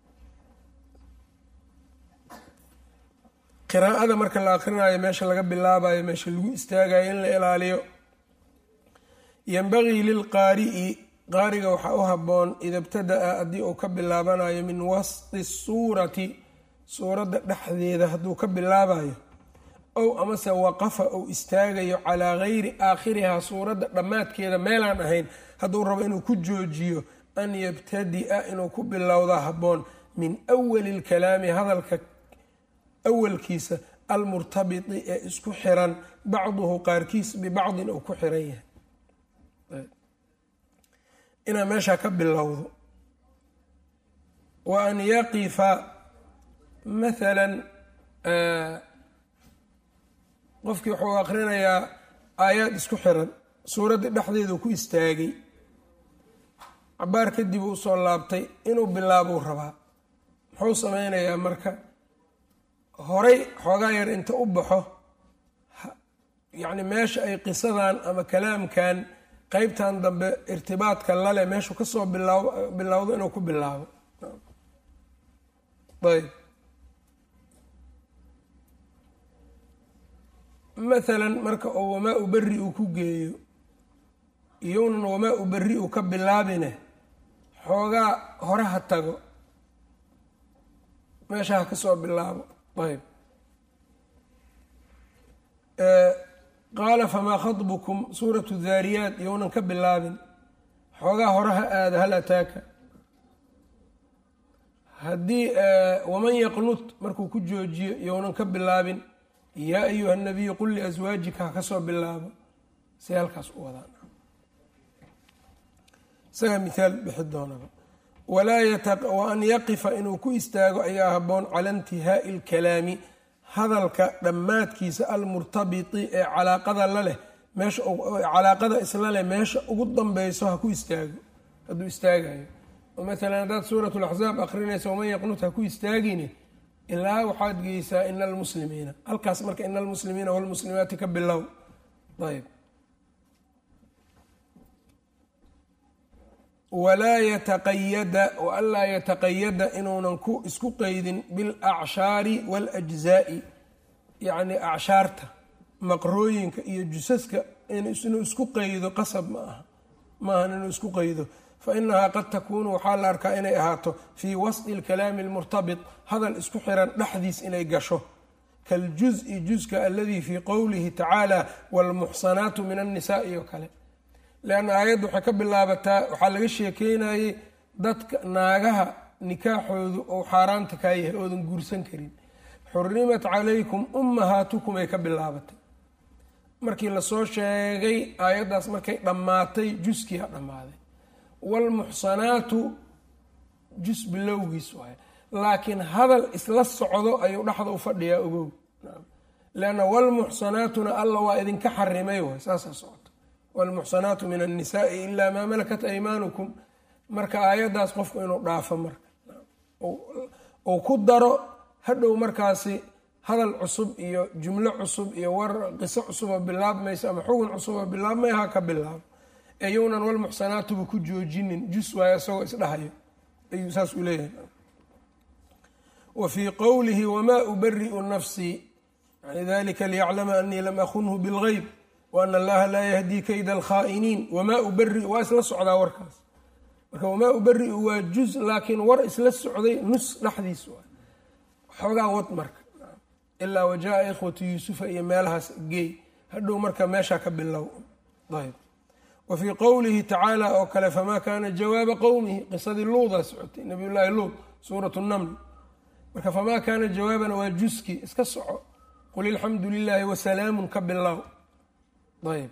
qiraa'ada marka la akrinayo meesha laga bilaabayo meesha lagu istaagayo in la ilaaliyo yanbagii lilqaari'i qaariga waxaa u habboon ida ibtada'a haddii uu ka bilaabanayo min wasti suurati suuradda dhexdeeda hadduu ka bilaabayo ow amase waqafa ou istaagayo calaa gayri aakhirihaa suuradda dhammaadkeeda meelaan ahayn hadduu rabo inuu ku joojiyo an yabtadi'a inuu ku bilowda habboon min awali lkalaami hadalka awalkiisa almurtabiti ee isku xiran bacduhu qaarkiis bibacdin uu ku xiran yahay inaa meeshaa ka bilowdo wa an yaqifa mathalan qofkii wuxuu akrinayaa aayaad isku xiran suuraddii dhexdeedu ku istaagay cabaar kadib uu soo laabtay inuu bilaabuu rabaa muxuu sameynayaa marka horay xoogaa yar inta u baxo yacni meesha ay qisadan ama kalaamkan qeybtan dambe irtibaadka lale meeshuu kasoo bilaaw bilowdo inuu ku bilaabo ayb mathalan marka oo wamaa u beri uu ku geeyo iyounan wamaa u beri uu ka bilaabine xoogaa hore ha tago meesha ha kasoo bilaabo ayb qaala famaa khaطbukum suuratu daariyaat iyounan ka bilaabin xoogaa hore ha aada hal ataaka haddii waman yaqnut markuu ku joojiyo iyounan ka bilaabin yaa ayuha nabiyu qul liaswaajika ha kasoo bilaabo si halkaas u wadaan isagaa mithaal bixi doonaba wa an yaqifa inuu ku istaago ayaa haboon cala intihaa'i alkalaami hadalka dhammaadkiisa almurtabiti ee calaaqada la leh meesha calaaqada isla leh meesha ugu danbeyso ha ku istaago hadduu istaagayo oo maalan haddaad suurat laxzaab akrinaysa waman yaqnut ha ku istaagine ilaa waxaad geysaa ina almuslimiina halkaas marka ina almuslimiina walmuslimaati ka bilow ayb walaa yataqayada waanlaa yataqayada inuunan ku isku qeydin bilacshaari waاljzaai yacni acshaarta maqrooyinka iyo jusaska inuu isku qeydo qasab ma aha maahan inuu isku qeydo fainahaa qad takuunu waxaa la arkaa inay ahaato fii wasطi اlkalaami اlmurtabit hadal isku xiran dhexdiis inay gasho kaljuز'i juزka aladii fii qowlihi tacaala wاlmuxsanaatu min annisaai oo kale leanna aayadda waxay ka bilaabataa waxaa laga sheekeynayey dadka naagaha nikaaxoodu ou xaaraanta kaa yahay oodan guursan karin xurimat calaykum ummahaatukum ay ka bilaabatay markii lasoo sheegay aayaddaas markay dhammaatay juskiia dhammaaday waalmuxsanaatu jus bilowgiis waay laakiin hadal isla socdo ayuu dhexda u fadhiyaa ogow leanna waalmuxsanaatuna alla waa idinka xarimay waay saasaa socoto waalmuxsanaatu min annisaai ilaa maa malakat aymaanukum marka aayaddaas qofku inuu dhaafo marka ou ku daro hadhow markaasi hadal cusub iyo jumlo cusub iyo war qiso cusuboo bilaabmaysa ama xugun cusuboo bilaabmay ha ka bilaabo eyounan walmuxsanaatuba ku joojinin jus waayo isagoo isdhahayo ayuu saas u leeyahay wa fii qowlihi wamaa ubari'u nafsii yani dalika liyaclama anii lam akunhu bilgeyb waana allaha laa yahdii kayda alkhaa'iniin wamaa ubari'u waa isla socdaa warkaas marka wamaa ubari'u waa juz laakiin war isla socday nus dhexdiis waa xoogaa wad marka ilaa wajaa ikhwatu yuusufa iyo meelahaas geey hadhow marka meeshaa ka bilow ayb wa fii qowlihi tacaala oo kale famaa kaana jawaaba qowmihi qisadii luudaa socotay nabiy llaahi luud suurat naml marka famaa kaana jawaabana waa juski iska soco qul ilxamdu lilaahi wasalaamun ka bilow ayb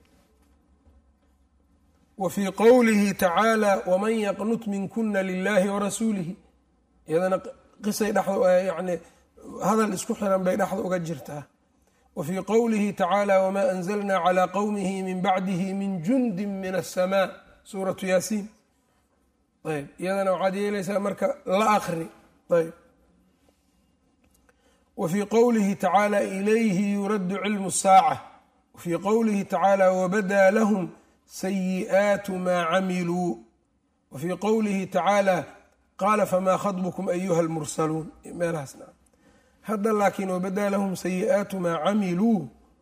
wa fii qowlihi tacaala waman yaqnut minkuna lilahi warasuulihi iyadana qisay dheyani hadal isku xiran bay dhexda uga jirtaa wa fii qowlihi tacaala wamaa anzalna calaa qowmihi min bacdihi min jundin min asamaa suuratu yaasiin ayb iyadana waxaad yeelaysaa marka la akri ayb wa fii qowlihi tacaala ilayhi yuraddu cilmu saaca wa fii qowlihi tacaala wabadaa lahum sayi'aatu maa camiluu wa fii qowlihi tacaala qaala famaa khadbukum ayuha almursaluun meelahaasna hadda laakiin wabadaa lahum sayi'aatu maa camiluu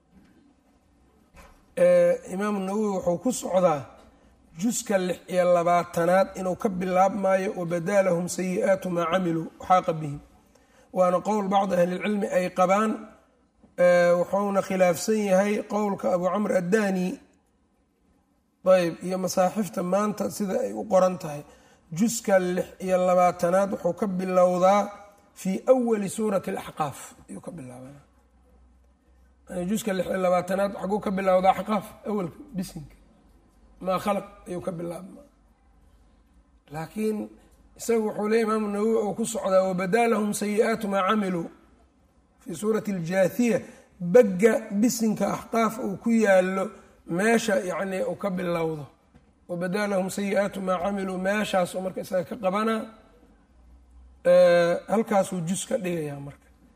imaamu nawowi wuxuu ku socdaa juska lix iyo labaatanaad inuu ka bilaabmaayo wabadaa lahum sayi'aatu maa camiluu xaaqa bihim waana qowl bacdi ahlilcilmi ay qabaan wuxuuna khilaafsan yahay qowlka abu camr addani ayb iyo masaaxifta maanta sida ay u qoran tahay juska lix iyo labaatanaad wuxuu ka bilowdaa fii awali suurati alaxqaaf ayuu ka bilaabana juska lix iyo labaatanaad xaguu ka bilowdaa axqaaf awalka bisinka maa khalaq ayuu ka bilaabma laakiin isagu wuxuu leey imaamu nawowi oo ku socdaa wabadaa lahum sayi'aatu maa camiluu fii suurati aljaathiya bagga bisinka axqaaf uu ku yaalo meesha yacni uu ka bilowdo wabadaa lahum sayi'aatu maa camiluu meeshaasuu marka isaga ka qabanaa halkaasuu jus ka dhigayaa marka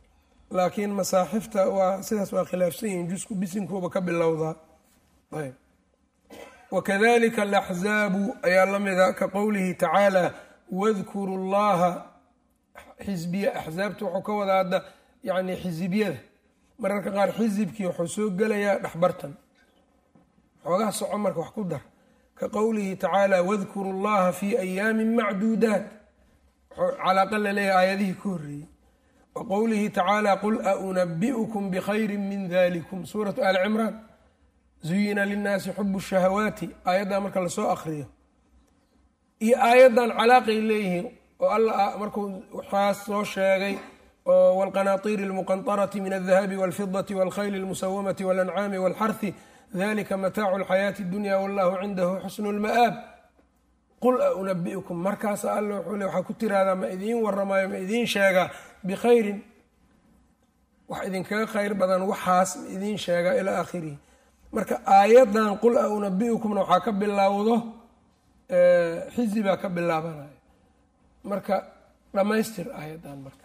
laakiin masaaxifta waa sidaas waa khilaafsan yihiin jusku bisinkuuba ka bilowdaa ayb wakadalika alaxzaabu ayaa la mida ka qowlihi tacaala wadkuru llaha xisbiya axsaabta wuxuu ka wadaa hadda yani xisibyada mararka qaar xisibkii wuxuu soo gelayaa dhexbartan xoogaha soco marka wax ku dar ka qowlihi tacaala wadkuru llaha fi ayaamin macduudaat calaaqa laleeyahay aayadihii ka horreeyey wa qowlihi tacaala qul a unabi'ukum bikhayri min dalikum suuratu ali cimraan zuyina linnaasi xubu shahawaati aayaddan marka lasoo akriyo iyo aayaddan calaaqay leeyihiin oo alla markuu waxaas soo sheegay oo wاlqanaطiiri اlmuqanطarati min الdahabi wاlfidaةi wاlkhayli اlmusawamati wاlancaami wاlxarhi dalika mataacu اlxayaaةi اdunya wallahu cindahu xusnu اlma'aab qul a unabi'ukum markaasa alla wuxuu le waxaa ku tiraahdaa ma idiin waramayo ma idiin sheegaa bikhayrin wax idinkaga khayr badan waxaas ma idiin sheegaa ilaa aakhirihi marka aayaddan qul a unabi'ukumna waxaa ka bilowdo xizi baa ka bilaabanaya marka dhammaystir aayaddan marka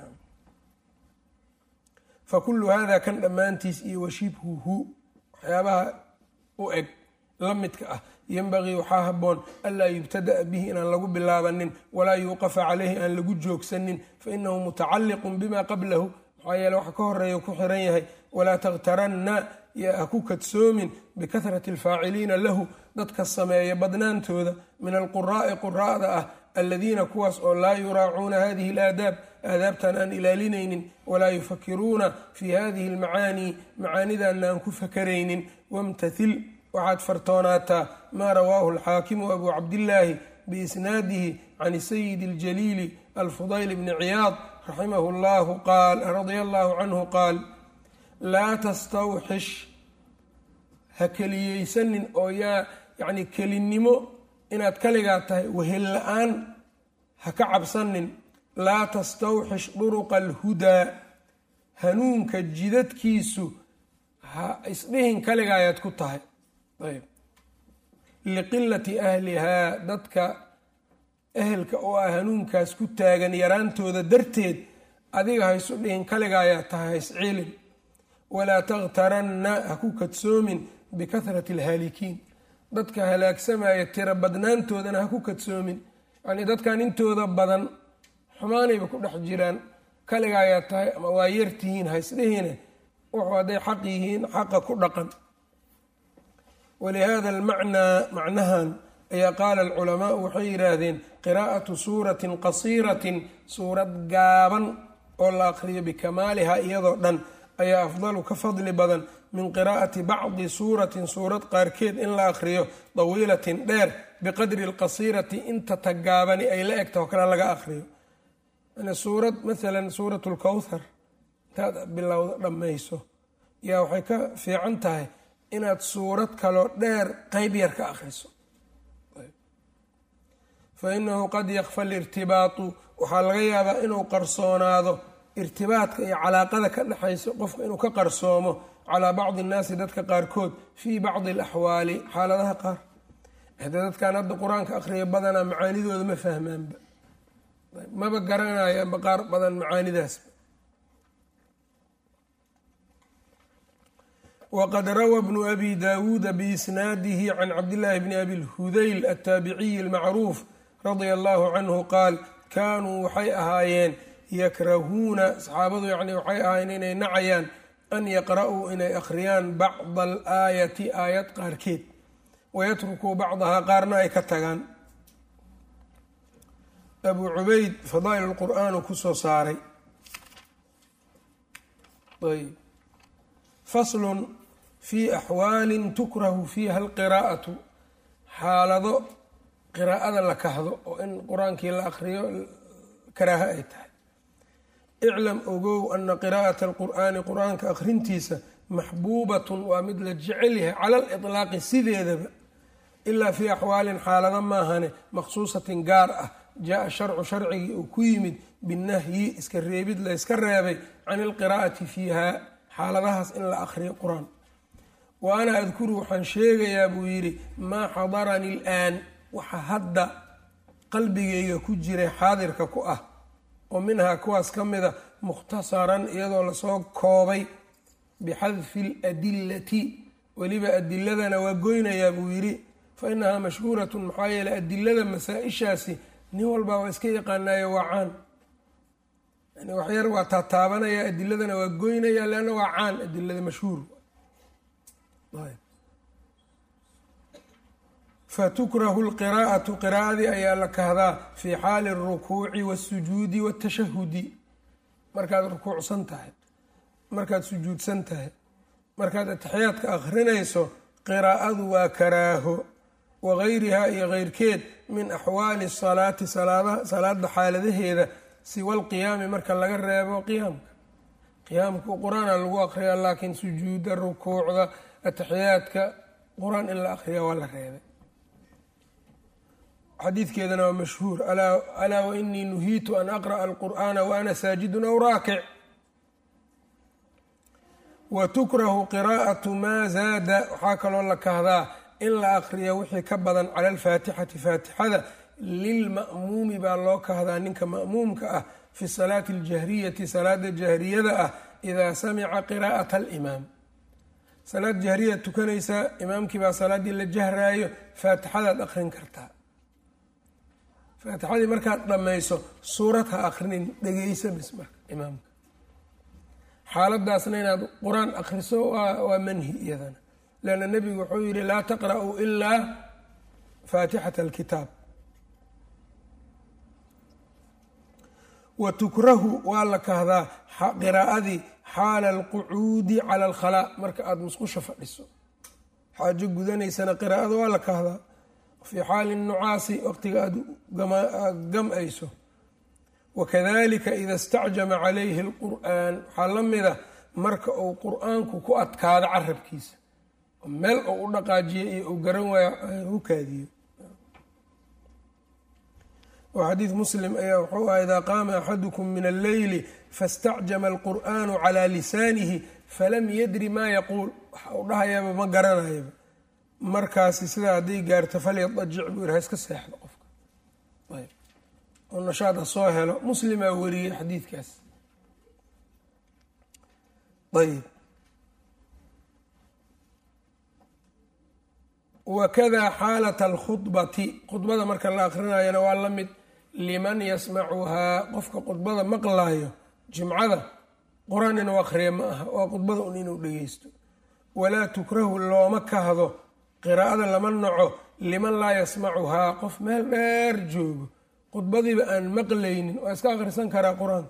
fakulu hada kan dhammaantiis iyo washibhuhu waxyaabaha u eg la midka ah yenbagii waxaa haboon anlaa yubtada'a bihi inaan lagu bilaabanin walaa yuuqafa caleyhi aan lagu joogsanin fainahu mutacalliqun bima qablahu maxaa yeele waxa ka horeeya ku xiran yahay walaa takhtaranna yaa ha ku kadsoomin bikahrati alfaaciliina lahu dadka sameeya badnaantooda min alquraa'i quraa'da ah aladiina kuwaas oo laa yuraacuuna hadihi alaadaab aadaabtan aan ilaalinaynin walaa yufakiruuna fi hadihi almacaanii macaanidanna aan ku fakaraynin wamtathil waxaad fartoonaataa maa rawaahu alxaakimu abu cabdillaahi biisnaadihi can sayidi اljaliili alfudayl bni ciyaad raximahu llahu qaal radia allahu canhu qaal laa tastawxish ha keliyeysanin oo yaa yacni kelinnimo inaad kaligaa tahay wehel la-aan ha ka cabsanin laa tastawxish duruqa alhudaa hanuunka jidadkiisu ha isdhihin kaligaa ayaad ku tahay ayb liqilati ahlihaa dadka ehelka oo ah hanuunkaas ku taagan yaraantooda darteed adiga ha isu dhihin kaliga ayaa tahay ha isciilin walaa takhtaranna ha ku kadsoomin bikahrati alhaalikiin dadka halaagsamaya tira badnaantoodana ha ku kadsoomin yacnii dadkan intooda badan xumaanayba ku dhex jiraan kaliga ayaa tahay ama waa yartihiin ha isdhihine wuxuu hadday xaq yihiin xaqa ku dhaqan walihada almacnaa macnahan ayaa qaala alculamaau waxay yidhaahdeen qiraa'atu suuratin qasiiratin suurad gaaban oo la aqriyo bikamaaliha iyadoo dhan ayaa afdalu ka fadli badan min qiraa'ati bacdi suuratin suurad qaarkeed in la aqriyo dawiilatin dheer biqadri alqasiirati inta tagaabani ay la egta oo kale laga aqriyo yani suurad maalan suurat lkowthar intaad bilowda dhammayso yaa waxay ka fiican tahay inaad suurad kaloo dheer qeyb yar ka akhriso fa inahu qad yakfa alirtibaatu waxaa laga yaabaa inuu qarsoonaado irtibaadka iyo calaaqada ka dhexaysa qofka inuu ka qarsoomo calaa bacdi innaasi dadka qaarkood fii bacdi alaxwaali xaaladaha qaar hade dadkan hadda qur-aanka akhriya badanaa macaanidooda ma fahmaanba maba garanayaanba qaar badan macaanidaasba wqad rawى bnu abi dawuuda biisnaadihi can cabdillaahi bni abi lhudayl altaabiciyi almacruuf radia allahu canhu qaal kaanuu waxay ahaayeen yakrahuuna saxaabadu yani waxay ahaayeen inay nacayaan an yaqra'uu inay akhriyaan bacda alaayati aayad qaarkeed wayatrukuu bacdahaa qaarna ay ka tagaan abu cubayd fadaa'il lqur'aanu kusoo saaray ayb faslun fii axwaalin tukrahu fiiha alqiraa'atu xaalado qiraa'ada la kahdo oo in qur-aankii la akhriyo karaaha ay tahay iclam ogow ana qiraa'ata alqur'aani qur-aanka akhrintiisa maxbuubatun waa mid la jecel yahay cala aliطlaaqi sideedaba ilaa fii axwaalin xaalado maahane maqsuusatin gaar ah jaa sharcu sharcigii uu ku yimid binahyi iska reebid la yska reebay can ilqiraa'ati fiiha xaaladahaas in la akhriyo qur-aan wa ana adkuru waxaan sheegayaa buu yidhi maa xadaranii ilaan waxa hadda qalbigayga ku jiray xaadirka ku ah oo minhaa kuwaas ka mida mukhtasaran iyadoo lasoo koobay bixadfi ladillati weliba adiladana waa goynayaa buu yidhi fa inahaa mashhuuratun maxaa yeeley adilada masaa-ishaasi nin walbaa waa iska yaqaanaayo waa caan yani waxyar waa taataabanaya adiladana waa goynaya leanna waa caan adilada mashhuur fatukrahu lqiraa'atu qiraa'adii ayaa la kahdaa fii xaali alrukuuci waasujuudi waatashahudi markaad rukuucsan tahay markaad sujuudsan tahay markaad ataxiyaadka akhrinayso qiraa'adu waa karaaho wagayrihaa iyo keyrkeed min axwaali salaati salaada xaaladaheeda siwa alqiyaami marka laga reebo qiyaamka qiyaamka qur-aana lagu aqriyaa laakiin sujuuda rukuucda ataxiyaadka qur-aan in la aqriya waa la reebay xadiidkeedana waa mashhuur alaa wainii nuhiitu an aqra'a alqur'aana wa ana saajidun aw raakic wa tukrahu qiraa'atu maa zaada waxaa kaloo la kahdaa in la aqriyo wixii ka badan cala alfaatixati faatixada lilma'muumi baa loo kahdaa ninka ma'muumka ah fi salaati aljahriyati salaada jahriyada ah idaa samica qiraa'ata alimaam salaad jahriyaad tukanaysaa imaamkii baa salaaddii la jahraayo faatixadaad aqrin kartaa faatixadii markaad dhammayso suurad ha akrinin dhegeysa bis marka imaamka xaaladaasna inaad qur-aan akriso waa manhi iyadana leanna nebigu wuxuu yihi laa taqra'uu ilaa faatixata alkitaab wa tukrahu waa la kahdaa qiraa'adii xaala alqucuudi cala alkhalaa marka aada musqusha fadhiso xaajo gudanaysana qiraa'ada waa la kahdaa fii xaali nucaasi waqtiga aada gam-ayso wakadalika ida istacjama calayhi alqur'aan waxaa la mida marka uu qur-aanku ku adkaado carabkiisa meel oo u dhaqaajiyo iyo uu garan waayo u kaadiyo oo xadiid muslim ayaa wuxuu ah idaa qaama axadukum min alleyli faاstacjama alqur'aanu calaa lisaanihi falam yadri maa yaquul waxa uu dhahayaba ma garanayaba markaasi sidaa hadday gaarto falyadajic buu yiri ha iska seexdo qofka ayb oo nashaad ha soo helo muslimaa wariyey xadiidkaas ayb wakada xaalat alkhudbati khudbada marka la akrinayana waa la mid liman yasmacuhaa qofka khudbada maqlayo jimcada qur-aan inuu akhriya ma aha waa khudbada un inuu dhegeysto walaa tukrahu looma kahdo qiraa'ada lama naco liman laa yasmacuhaa qof meel dheer joogo khudbadiiba aan maqlaynin waa iska akhrisan karaa qur-aanka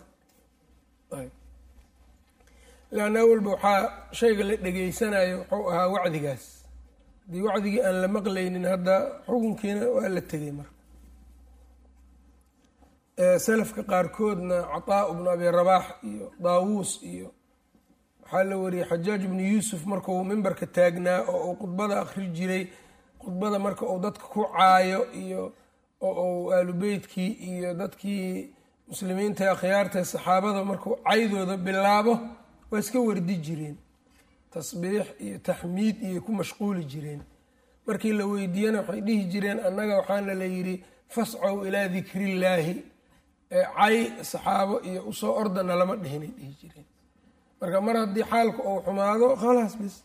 leanna awalba waxaa shayga la dhegeysanayo wuxuu ahaa wacdigaas haddii wacdigii aan la maqlaynin hadda xukunkiina waa la tegay marka salafka qaarkoodna cataa bnu abi rabaax iyo daawuus iyo waxaa la wariyey xajaaj ibnu yuusuf markuu mimbarka taagnaa oo uu khudbada akhri jiray khudbada marka uu dadka ku caayo iyo oo uu aalubeytkii iyo dadkii muslimiinta akhyaarta saxaabada markuu caydooda bilaabo waa iska wardi jireen tasbiix iyo taxmiid iyo ku mashquuli jireen markii la weydiiyana waxay dhihi jireen annaga waxaana la yidhi fascow ilaa dikrillaahi cay saxaabo iyo usoo ordana lama dhihinay dhihi jireen marka mar haddii xaalku uu xumaado khalaas bis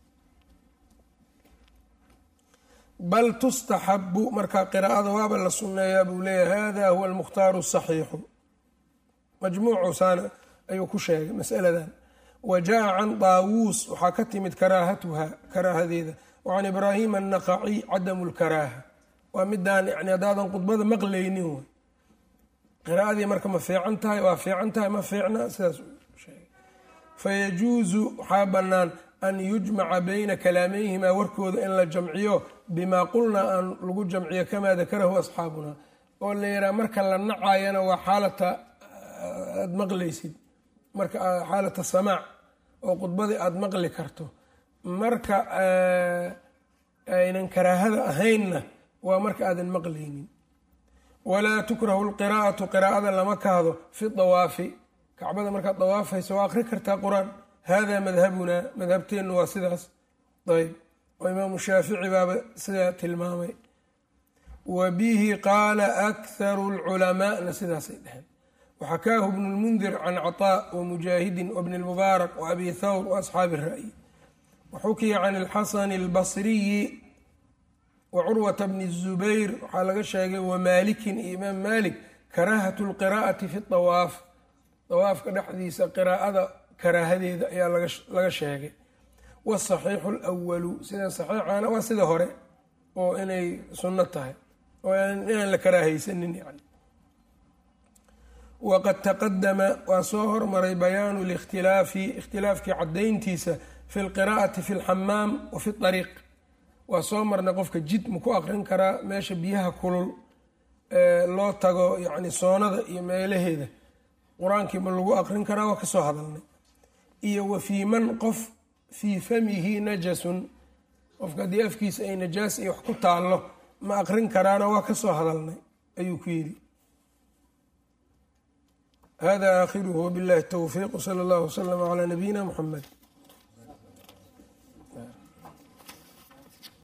bal tustaxabu marka qiraa'ada waaba la sunneeyaa buu leeyahay hada huwa almukhtaaru asaxiixu majmuucu saana ayuu ku sheegay masaladan wa jaa can daawuus waxaa ka timid karaahatuha karaahadeeda wacan ibraahima annaqaciy cadamu lkaraaha waa midaan yani haddaadan khudbada maqlaynin wey qiraa'adii marka ma fiican tahay waa fiican tahay ma fiicna sidaas sheegay fayajuusu waxaa bannaan an yujmaca bayna kalaameyhimaa warkooda in la jamciyo bimaa qulnaa aan lagu jamciyo kamaa dakarahu asxaabuna oo la yihaha marka la nacayana waa xaalata aada maqlaysid marka xaalata samaac oo khudbadii aada maqli karto marka aynan karaahada ahaynna waa marka aadan maqlaynin walaa tukrahu lqiraa'atu qiraa'ada lama kahdo fi dawaafi kacbada markaad dawaafayso waa akri kartaa qur-aan hada madhabunaa madhabteennu waa sidaas ayb oo imaamu shaafici baaba sidaa tilmaamay wa bihi qaala akharu lculamaana sidaasay dheheen waxakaahu bnu lmundir can caطaa wamujaahidin wabni lmubaarak waabi thawr waasxaabi ra'yi waxukiya can alxasani albasriyi wacurwata bni الzubayr waxaa laga sheegay wamaalikin iyo imaam malik karaahatu اlqiraa'ati fi طawaaf dawaafka dhexdiisa qiraa'ada karaahadeeda ayaa laga sheegay wasaxiixu اlwalu sida saxiixana waa sida hore oo inay sunno tahay oo inaan la karaahaysanin yani waqad taqadama waa soo hormaray bayaanu likhtilaafi ikhtilaafkii cadayntiisa fi lqiraa'ati fi lxamaam wa fi ariiq waa soo marnay qofka jid ma ku aqrin karaa meesha biyaha kulul loo tago yani soonada iyo meelaheeda qur-aankii ma lagu aqrin karaa waa kasoo hadalnay iyo wa fii man qof fii famihi najasun qofka haddii afkiisa ay najaas iyo wax ku taallo ma aqrin karaana waa kasoo hadalnay ayuu ku yidhi hada aakhiruhu wabillahi towfiiq wsala allahu waslama calaa nabiyina muxamed